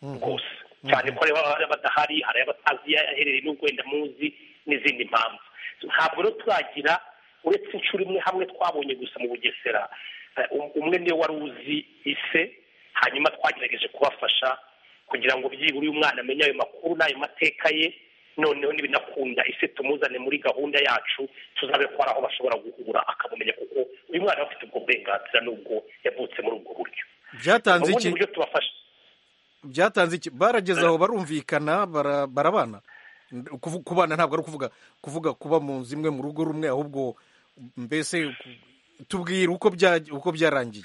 rwose cyane ko baba badahari hari abatazi aherereye n'ubwo wenda muzi n'izindi mpamvu ntabwo rero turagira uretse inshuro imwe hamwe twabonye gusa mu bugesera umwe niwe wari uzi ise hanyuma twagerageje kubafasha kugira ngo byibura uyu mwana amenye ayo makuru n'ayo mateka ye noneho n'ibinakunda ese tumuzane muri gahunda yacu tuzabe ko hari aho bashobora guhura akamumenya kuko uyu mwana aba afite ubwo burenganzira n'ubwo yavutse muri ubwo buryo byatanze iki byatanze iki barageze aho barumvikana barabana kubana ntabwo ari ukuvuga kuvuga kuba mu nzu imwe mu rugo rumwe ahubwo mbese tubwira uko byarangiye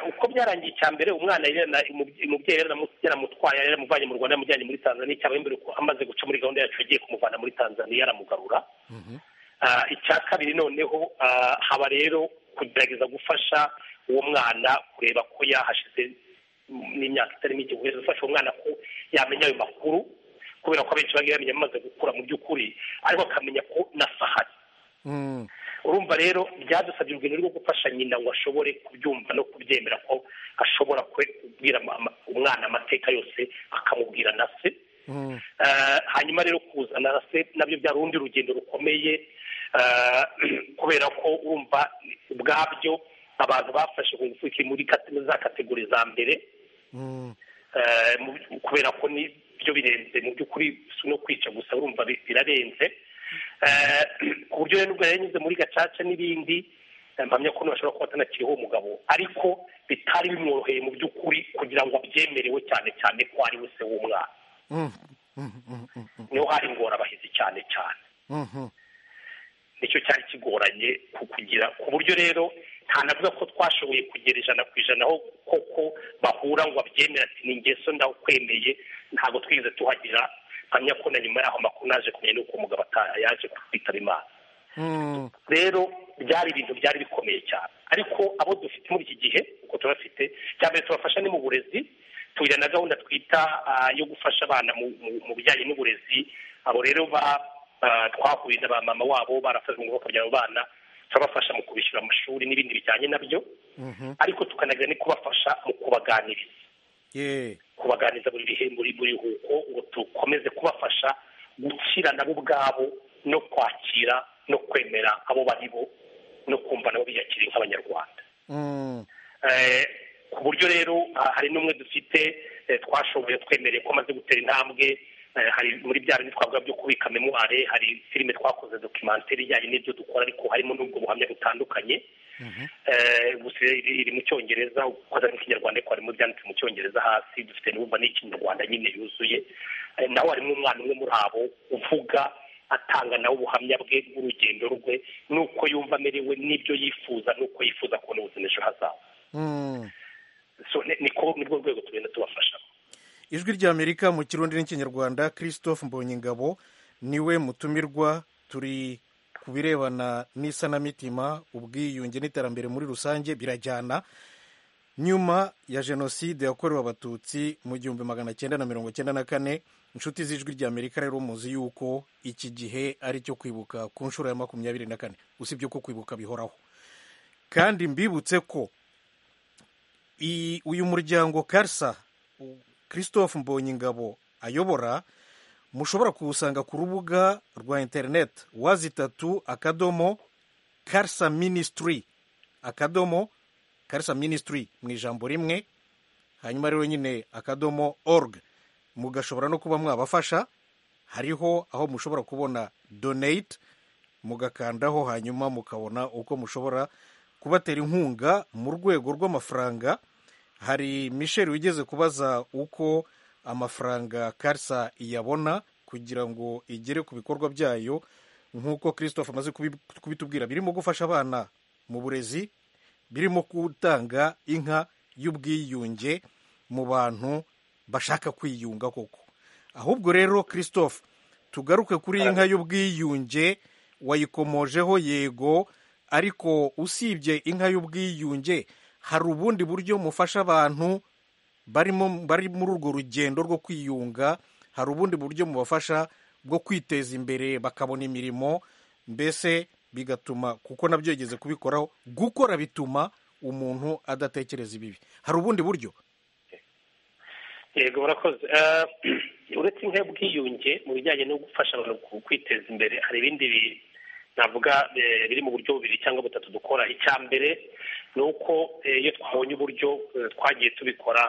uko byarangiye icya mbere umwana umubyeyi yaramutwaye yaramuvanye mu rwanda yamujyanye muri tanzania cyangwa imbere ko amaze guca muri gahunda yacu yagiye kumuvana muri tanzania yaramugarura icya kabiri noneho haba rero kugerageza gufasha uwo mwana kureba ko yahashize n'imyaka itari mike guheza ufasha uwo mwana ko yamenya ayo makuru kubera ko abenshi bagiye bamenya amaze gukura mu by'ukuri ariko akamenya ko nasahari urumva rero byadusabye urugendo rwo gufasha nyina ngo ashobore kubyumva no kubyemera ko ashobora kubwira umwana amateka yose akamubwira na se hanyuma rero kuzana na se nabyo byari urundi rugendo rukomeye kubera ko urumva ubwabyo abantu bafashe ku ngufu muri za kategori za mbere kubera ko nibyo birenze mu by'ukuri si no kwica gusa urumva birarenze ku buryo rero nubwo yanyuze muri gacaca n'ibindi mpamya ko bashobora kuba batanakiriho uwo mugabo ariko bitari bimworoheye mu by'ukuri kugira ngo abyemerewe cyane cyane ko ari we se w'umwana niho hari ingorabahizi cyane cyane nicyo cyari kigoranye kugira ku buryo rero ntanavuga ko twashoboye kugera ijana ku ijana aho koko bahura ngo abyemere ati ni ingeso ndawukwemeye ntabwo twigeze tuhagira mpamya ko na nyuma y'aho amakuru naje kumenya n'uko umugabo yaje kwitaba imana rero byari ibintu byari bikomeye cyane ariko abo dufite muri iki gihe uko tubafite cya mbere tubafasha ni mu burezi tugira na gahunda twita yo gufasha abana mu bijyanye n'uburezi abo rero twahuye na ba mama wabo barafashe ngo bakabyara abo bana turabafasha mu kubishyura amashuri n'ibindi bijyanye nabyo ariko tukanagira no kubafasha mu kubaganiriza kubaganiriza buri bihe buri biruhuko ngo dukomeze kubafasha gukira nabo ubwabo no kwakira no kwemera abo bari bo no kumva nabo biyakiriye nk'abanyarwanda ku buryo rero hari n'umwe dufite twashoboye twemereye ko amaze gutera intambwe hari muri bya bindi twavuga byo kubika memuware hari filime twakoze dokimantere ijyanye n'ibyo dukora ariko harimo n'ubwo buhamya butandukanye gusa iri mu cyongereza ukoze n'ikinyarwanda ariko harimo byanditse mu cyongereza hasi dufite n'ubumva n'ikinyarwanda nyine yuzuye naho harimo umwana umwe muri abo uvuga atanga nawe ubuhamya bwe bw'urugendo rwe n'uko yumva amerewe n'ibyo yifuza n'uko yifuza kubona ubuzima ejo hazaza nibwo rwego tugenda tubafashamo ijwi rya amerika mu kirundi n'ikinyarwanda christophe mbonyingabo niwe mutumirwa turi ku birebana n'isanamitima ubwiyunge n'iterambere muri rusange birajyana nyuma ya jenoside yakorewe abatutsi mu gihumbi magana cyenda na mirongo cyenda na kane inshuti z'ijwi rya amerika rero muzi yuko iki gihe ari cyo kwibuka ku nshuro ya makumyabiri na kane usibye ko kwibuka bihoraho kandi mbibutse ko uyu muryango karsa christophe mbonyingabo ayobora mushobora kuwusanga ku rubuga rwa interineti wazitatu akadomo karisa minisitiri akadomo karisa minisitiri mu ijambo rimwe hanyuma rero nyine akadomo org mugashobora no kuba mwabafasha hariho aho mushobora kubona donate mugakandaho hanyuma mukabona uko mushobora kubatera inkunga mu rwego rw'amafaranga hari michel wigeze kubaza uko amafaranga karisa iyabona kugira ngo igere ku bikorwa byayo nk'uko christophe amaze kubitubwira birimo gufasha abana mu burezi birimo gutanga inka y'ubwiyunge mu bantu bashaka kwiyunga koko ahubwo rero christophe tugaruke kuri iyi nka y'ubwiyunge wayikomojeho yego ariko usibye inka y'ubwiyunge hari ubundi buryo mufasha abantu barimo bari muri urwo rugendo rwo kwiyunga hari ubundi buryo mubafasha bwo kwiteza imbere bakabona imirimo mbese bigatuma kuko nabyo yigeze kubikoraho gukora bituma umuntu adatekereza ibibi hari ubundi buryo yego murakoze uretse inka y'ubwiyunge mu bijyanye no gufasha abantu kwiteza imbere hari ibindi navuga biri mu buryo bubiri cyangwa butatu dukora icya mbere ni uko iyo twabonye uburyo twagiye tubikora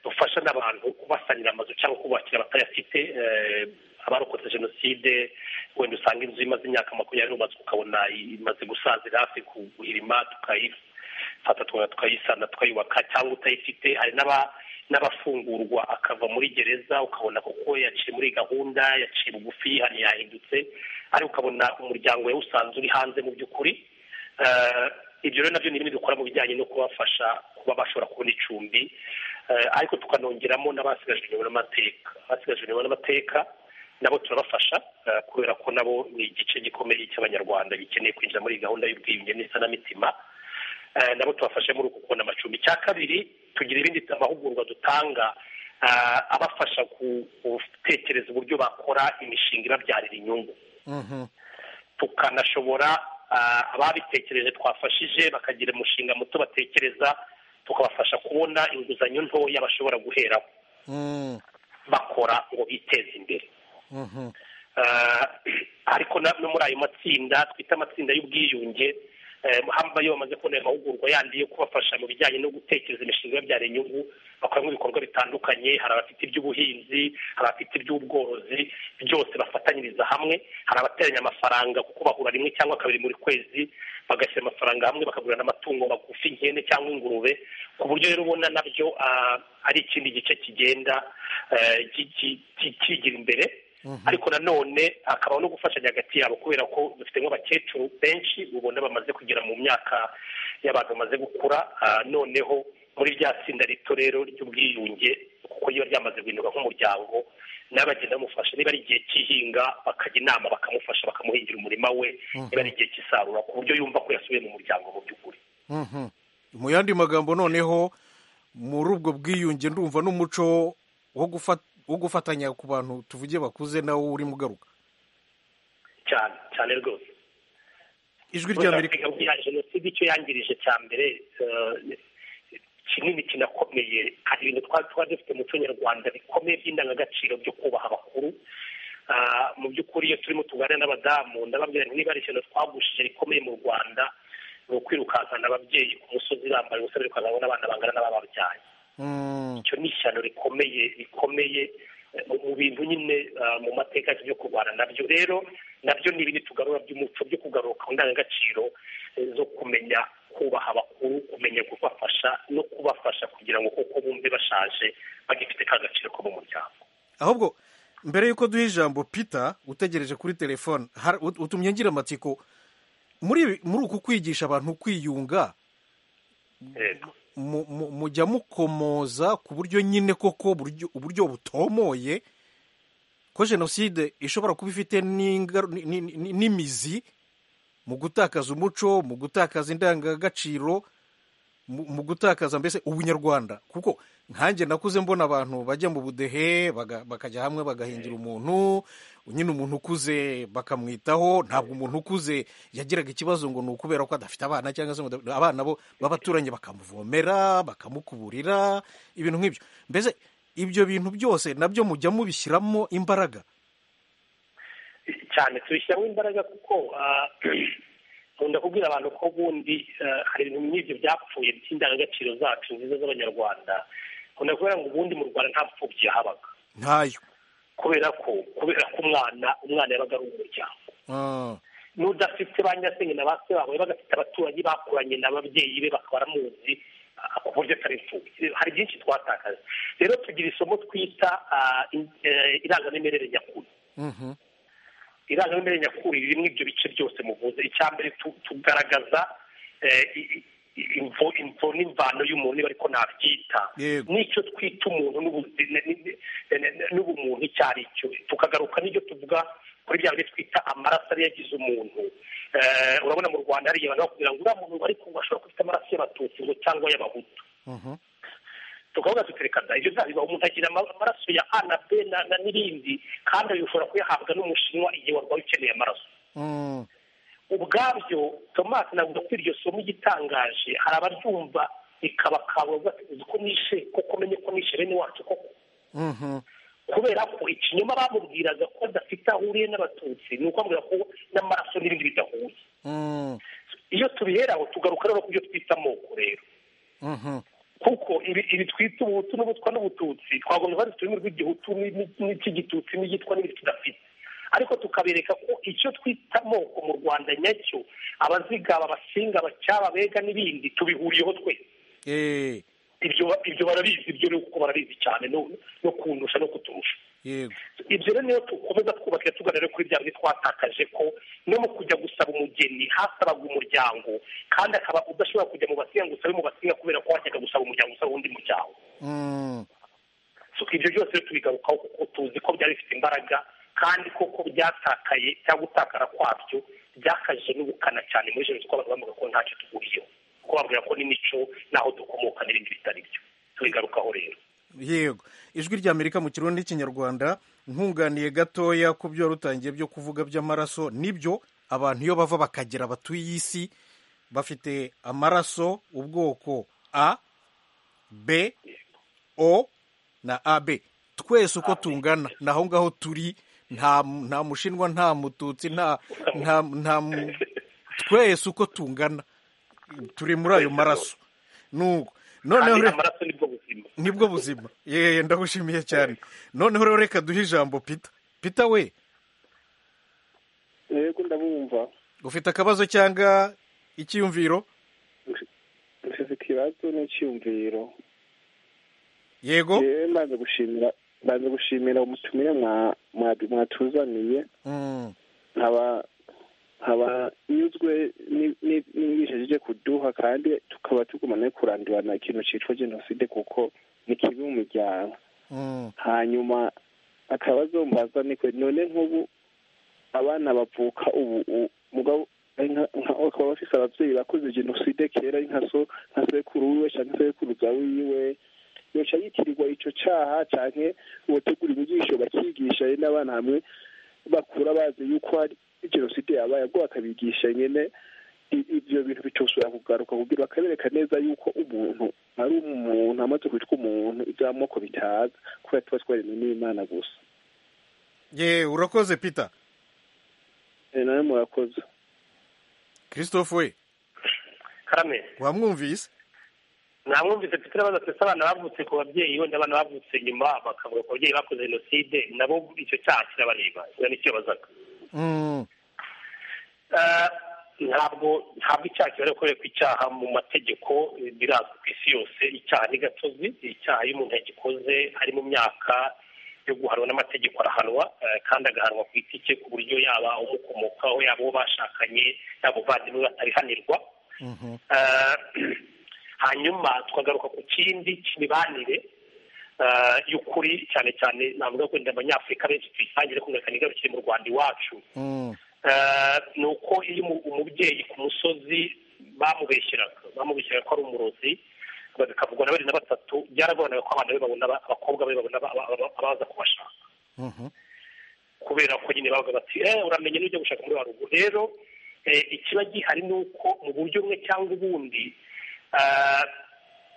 dufasha n'abantu kubasanira amazu cyangwa kubakira batayafite abarokotse jenoside wenda usanga inzu imaze imyaka makumyabiri n'umunani ukabona imaze gusazira hafi kuhirima tukayifata tukayisana tukayubaka cyangwa utayifite hari n'abafungurwa akava muri gereza ukabona kuko yaciye muri gahunda yaciye bugufi hari yahindutse ariko ukabona umuryango we usanzwe uri hanze mu by'ukuri ibyo rero nabyo ni bimwe dukora mu bijyanye no kubafasha kuba bashobora kubona icumbi ariko tukanongeramo n'abasigajwe n'amateka abasigajwe n'amateka nabo turabafasha kubera ko nabo ni igice gikomeye cy'abanyarwanda gikeneye kwinjira muri gahunda y'ubwiyunge n'isanamitima nabo tubafashe muri uku kubona amacumbi icya kabiri tugira ibindi amahugurwa dutanga abafasha gutekereza uburyo bakora imishinga ibabyarira inyungu tukanashobora ababitekereje twafashije bakagira umushinga muto batekereza tukabafasha kubona inguzanyo ntoya bashobora guheraho bakora ngo biteze imbere ariko no muri ayo matsinda twita amatsinda y'ubwiyunge hamba iyo bamaze kubona ayo mahugurwa yandi yo kubafasha mu bijyanye no gutekereza imishinga ibabyara inyungu bakoramo ibikorwa bitandukanye hari abafite iby'ubuhinzi hari abafite iby'ubworozi byose bafatanyiriza hamwe hari abateranya amafaranga kuko bahura rimwe cyangwa kabiri buri kwezi bagashyira amafaranga hamwe bakagurana amatungo magufi nk'ihene cyangwa ingurube ku buryo rero ubona nabyo ari ikindi gice kigenda kigira imbere ariko nanone hakabaho no gufashanya hagati yabo kubera ko dufite nk'abakecuru benshi ubona bamaze kugera mu myaka y'abantu bamaze gukura noneho muri rya tsinda rito rero ry'ubwiyunge kuko riba ryamaze guhinduka nk'umuryango nawe bagenda bamufasha niba ari igihe cy'ihinga bakajya inama bakamufasha bakamuhingira umurima we niba ari igihe cy'isarura ku buryo yumva ko yasubiye mu muryango mu by'ukuri mu yandi magambo noneho muri ubwo bwiyunge ndumva n'umuco wo gufata wo gufatanya ku bantu tuvuge bakuze nawo uri mugaruka cyane cyane rwose ijwi rya amerika jenoside icyo yangirije cya mbere kinini kinakomeye hari ibintu twari dufite muco nyarwanda bikomeye by'indangagaciro byo kubaha abakuru mu by'ukuri iyo turimo tuganira n'abadamu ndababwira niba ari ikintu twagushije rikomeye mu rwanda ni ukwirukankana ababyeyi ku musozi bambaye ubusa birukankana n'abana bangana n'abababyaye icyo ni ishyano rikomeye rikomeye mu bintu nyine mu mateka byo kurwana nabyo rero nabyo ni ibintu tugarura by'umuco byo kugaruka ku ndangagaciro zo kumenya kubaha abakuru kumenya kubafasha no kubafasha kugira ngo kuko bumve bashaje bagifite ka gaciro ko mu muryango ahubwo mbere y'uko duha ijambo peter utegereje kuri telefone utumye ngira amatsiko muri uku kwigisha abantu kwiyunga mujya mukomoza ku buryo nyine koko uburyo butomoye ko jenoside ishobora kuba ifite n'imizi mu gutakaza umuco mu gutakaza indangagaciro mu gutakaza mbese ubunyarwanda kuko nkanjye nakuze mbona abantu bajya mu budehe bakajya hamwe bagahingira umuntu nyine umuntu ukuze bakamwitaho ntabwo umuntu ukuze yagiraga ikibazo ngo ni ukubera ko adafite abana cyangwa se abana bo b'abaturanyi bakamuvomera bakamukuburira ibintu nk'ibyo mbese ibyo bintu byose nabyo mujya mubishyiramo imbaraga cyane tubishyiramo imbaraga kuko nkunda kubwira abantu ko ubundi hari ibintu nk'ibyo byapfuye by'indangagaciro zacu nziza z'abanyarwanda nkunda kubera ngo ubundi mu rwanda nta mpfubyi yahabaga ntayo kubera ko kubera ko umwana umwana yabaga ari umuryango n'udafite ba nyirasenge na ba se babo yabaga afite abaturanyi bakoranye n'ababyeyi be bakaba baramuzi ku buryo atari imfubyi hari byinshi twatakaza rero tugira isomo twita irangamimerere nyakuri irangamimerere nyakuri ririmo ibyo bice byose muvuze icya mbere tugaragaza imvo n'imvano y'umuntu niba ariko nabyita n'icyo twita umuntu n'ubumuntu icyo ari cyo tukagaruka n'ibyo tuvuga kuri bya bintu twita amaraso ariyo agize umuntu urabona mu rwanda hari abantu bakubwira ngo uriya muntu ariko ashobora kuba afite amaraso y'abatutsi ngo cyangwa y'abahutu tukavuga tutereka da ibyo ntabiba umuntu agira amaraso ya a na b na n'ibindi kandi ayo ushobora kuyahabwa n'umushinwa igihe warwaye ukeneye amaraso ubwabyo tomasi navuga ko iryo somo igitangaje hari abaryumva bikabakabura ko nishe kuko umenye ko nishe bene wacu koko kubera ko ikinyoma bamubwiraga ko adafite aho ahuriye n'abatutsi ni ukubabwira ko n'amaraso n'ibindi bidahuye iyo tubihera aho tugaruka rero ku byo twita amoko rero kuko ibi twita ubuhutu n'ubutwa n'ubututsi twagombye kuba dufite ururimi rw'igihutu n'icy'igitutsi n'igitwa n'ibindi tudafite ariko tukabereka ko icyo twita amoko mu rwanda nyacyo abazigaba abasinga abacyaba abega n'ibindi tubihuriyeho twese ibyo barabizi ibyo ni uko barabizi cyane no kundusha no kuturusha ibyo rero niyo dukomeza twubaka tuganira kuri bya bintu twatakaje ko no mu kujya gusaba umugeni hasabaga umuryango kandi akaba udashobora kujya mu basinga ngo usabe mu basinga kubera ko wajyaga gusaba umuryango usaba undi muryango ibyo byose tubigarukaho kuko tuzi ko byari bifite imbaraga kandi koko byatakaye cyangwa utakara kwabyo byakaje n'ubukana cyane muri jenoside abantu bavuga ko ntacyo tuguriyeho kuko babwira ko n'imico n'aho dukomoka n'ibindi bitari byo tubigarukaho rero yego ijwi rya amerika mu kirundi n'ikinyarwanda nkunganiye gatoya ku byo rutangiye byo kuvuga by'amaraso nibyo abantu iyo bava bakagera batuye isi bafite amaraso ubwoko a b o na ab twese uko tungana naho ngaho turi nta mushinwa nta mututsi nta twese uko tungana turi muri ayo maraso nuko noneho amaraso nibwo buzima nibwo buzima yeye ndagushimiye cyane noneho rero reka duhe ijambo pita pita we yego ndabumva ufite akabazo cyangwa icyiyumviro mfite ikibazo n'icyiyumviro yego yewe mbanza gushimira mbanza gushimira umutumire mwatuzaniye nkaba nkaba nyuzwe n'ibishe ryo kuduha kandi tukaba tugumana no kurandurana ikintu cyitwa jenoside kuko ni kibi mu muryango hanyuma akabazo mbaza ni kwe none nk'ubu abana bavuka ubu mugabo bakaba bafite ababyeyi bakoze jenoside kera nka so nka sekuru wiwe cyangwa sekuruza wiwe yoca yitirirwa icyo cyaha cyangwa ubategura inyigisho bakigisha n'abana hamwe bakura bazi yuko hari jenoside yabaye ubwo bakabigisha nyine ibyo bintu bicyoshobora kugaruka kugira bakabereka neza yuko umuntu ari umuntu amaze kwitwa umuntu iby'amoko bitaza kubera tuba twaremwe n'imana gusa ye urakoze pita nawe murakoze christophe we karame wamwumvise namwumvise mfite urabaza twese abana bavutse ku babyeyi wenda abana bavutse nyuma bakavuga ku babyeyi bakoze jenoside nabo icyo cyaha kirabareba nicyo bazaga ntabwo ntabwo icyaha kibara gukorerwa icyaha mu mategeko birazwi ku isi yose icyaha ni gatozi icyaha iyo umuntu yagikoze ari mu myaka yo guhanwa n'amategeko arahanwa kandi agahanwa ku giti cye ku buryo yaba umukomokaho yaba uwo bashakanye yaba umuvandimwe batarihanirwa hanyuma tukagaruka ku kindi cy'imibanire y'ukuri cyane cyane navuga wenda abanyafurika benshi tuyisangire ko ntabwo igarukiye mu rwanda iwacu ni uko iyo umubyeyi ku musozi bamubeshyeraga bamubeshyeraga ko ari umurozi bikavugwa na babiri na batatu byaragoranaga ko abana be babona abakobwa be babona abaza kubashaka kubera ko nyine bavuga bati uramenye n'ujya gushaka muri wa rugo rero ikiba gihari ni uko mu buryo bumwe cyangwa ubundi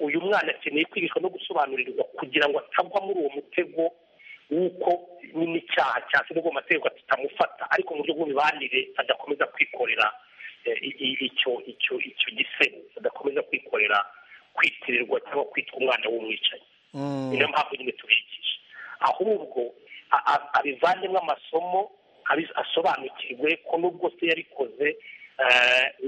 uyu mwana akeneye kwigishwa no gusobanurirwa kugira ngo atagwa muri uwo mutego w'uko nyine icyaha cyashyirwa mu mategeko tutamufata ariko mu buryo bw'imibanire adakomeza kwikorera icyo icyo icyo gisebo adakomeza kwikorera kwitirirwa cyangwa kwitwa umwana w'umwicanyi ni nayo mpamvu nyine tubigisha ahubwo abivanemo amasomo asobanukirwe ko nubwo se yarikoze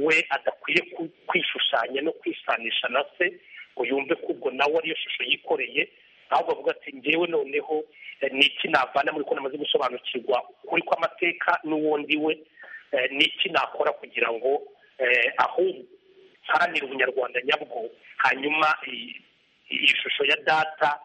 we adakwiye kwishushanya no kwisanisha na se ngo yumve ko ubwo nawe ariyo shusho yikoreye ahubwo avuga ati ngewe noneho ni iki navana muri ko namaze gusobanukirwa ukuri kw'amateka n'uwundi we ni iki nakora kugira ngo ahubwo haranira ubunyarwanda nyabwo hanyuma iyi shusho ya data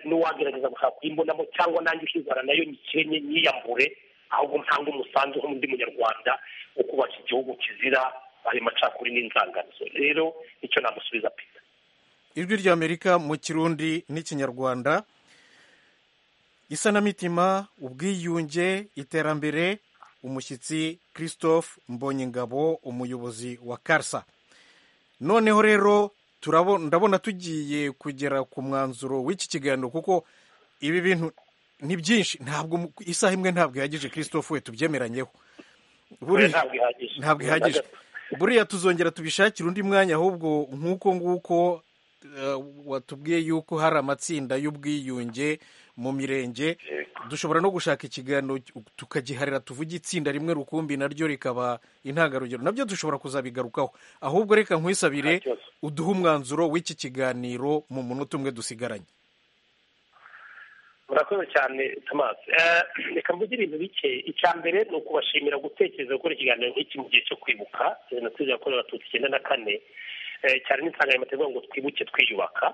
n'uwagerageza gushaka kuyimbonamo cyangwa nanjye ukizana nayo nyikenye nyiyambure ahubwo ntanga umusanzu nk'undi munyarwanda wo kubaka igihugu kizira ayo macakuri n'inzangano rero nicyo namusubiza pita ijwi ry'amerika mu kirundi n'ikinyarwanda isanamitima ubwiyunge iterambere umushyitsi christophe mbonyingabo umuyobozi wa karsa noneho rero ndabona tugiye kugera ku mwanzuro w'iki kiganiro kuko ibi bintu ni byinshi ntabwo isaha imwe ntabwo ihagije christophe we tubyemeranyeho ntabwo ihagije buriya tuzongera tubishakira undi mwanya ahubwo nk'uko nguko watubwiye yuko hari amatsinda y'ubwiyunge mu mirenge dushobora no gushaka ikiganiro tukagiharira tuvuge itsinda rimwe rukumbi naryo rikaba intangarugero nabyo dushobora kuzabigarukaho ahubwo reka nkwisabire uduhe umwanzuro w'iki kiganiro mu munota umwe dusigaranye murakoze cyane tomasi reka mvuge ibintu bike icya mbere ni ukubashimira gutekereza gukora ikiganiro nk'iki mu gihe cyo kwibuka jenoside yakorewe abatutsi icyenda na kane cyane n'insanganyamategeko ngo twibuke twiyubaka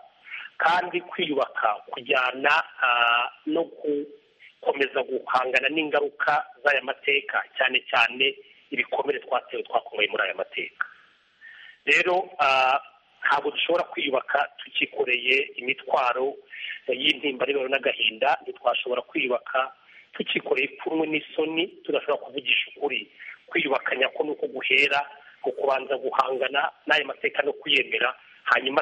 kandi kwiyubaka kujyana no gukomeza guhangana n'ingaruka z'aya mateka cyane cyane ibikomere twatewe twakomeye muri aya mateka rero ntabwo dushobora kwiyubaka tukikoreye imitwaro y'intimbariro n'agahinda ntitwashobora kwiyubaka tukikoreye ipfunwe n'isoni tudashobora kuvugisha ukuri kwiyubaka nyako ni uko guhera ku kubanza guhangana n'ayo mateka no kuyemera hanyuma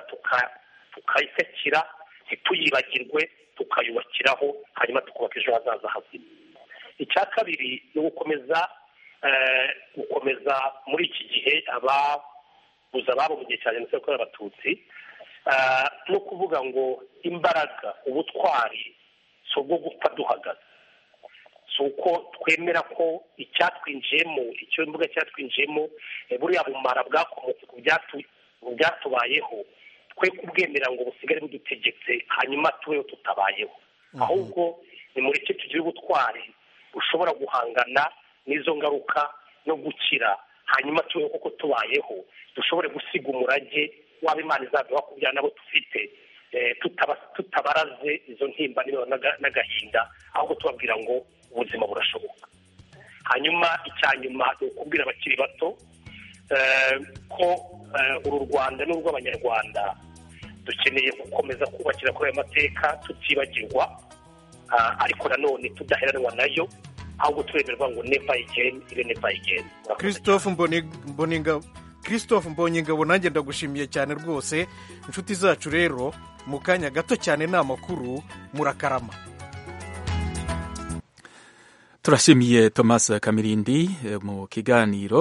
tukayisekira ntituyibagirwe tukayubakiraho hanyuma tukubaka ejo hazaza hazima icya kabiri ni ugukomeza gukomeza muri iki gihe aba gusa ababo mu gihe cya jenoside yakorewe abatutsi no kuvuga ngo imbaraga ubutwari si ubwo gupfa duhagaze si uko twemera ko icyatwinjiyemo icyo mbuga cyatwinjiyemo buriya bumara bwakomotse ku byatubayeho twe kubwemera ngo busigare budutegetse hanyuma tubeho tutabayeho ahubwo ni muri cyo tugira ubutwari bushobora guhangana n'izo ngaruka no gukira hanyuma tube kuko tubayeho dushobore gusiga umurage waba imana izaduha ku nabo dufite tutabaraze izo ntimba n'agahinda ahubwo tubabwira ngo ubuzima burashoboka hanyuma icya nyuma ni ukubwira abakiri bato ko uru rwanda n'urw'abanyarwanda dukeneye gukomeza kubakira kuri ayo mateka tutibagirwa ariko nanone tudaheranwa nayo ahubwo turemerwa ngo nepa igeni ibe nepa igeni christophe mboninga christophe mbonyingabo nanjye ndagushimiye cyane rwose inshuti zacu rero mu kanya gato cyane ni amakuru murakarama turashimiye thomas kamirindi mu kiganiro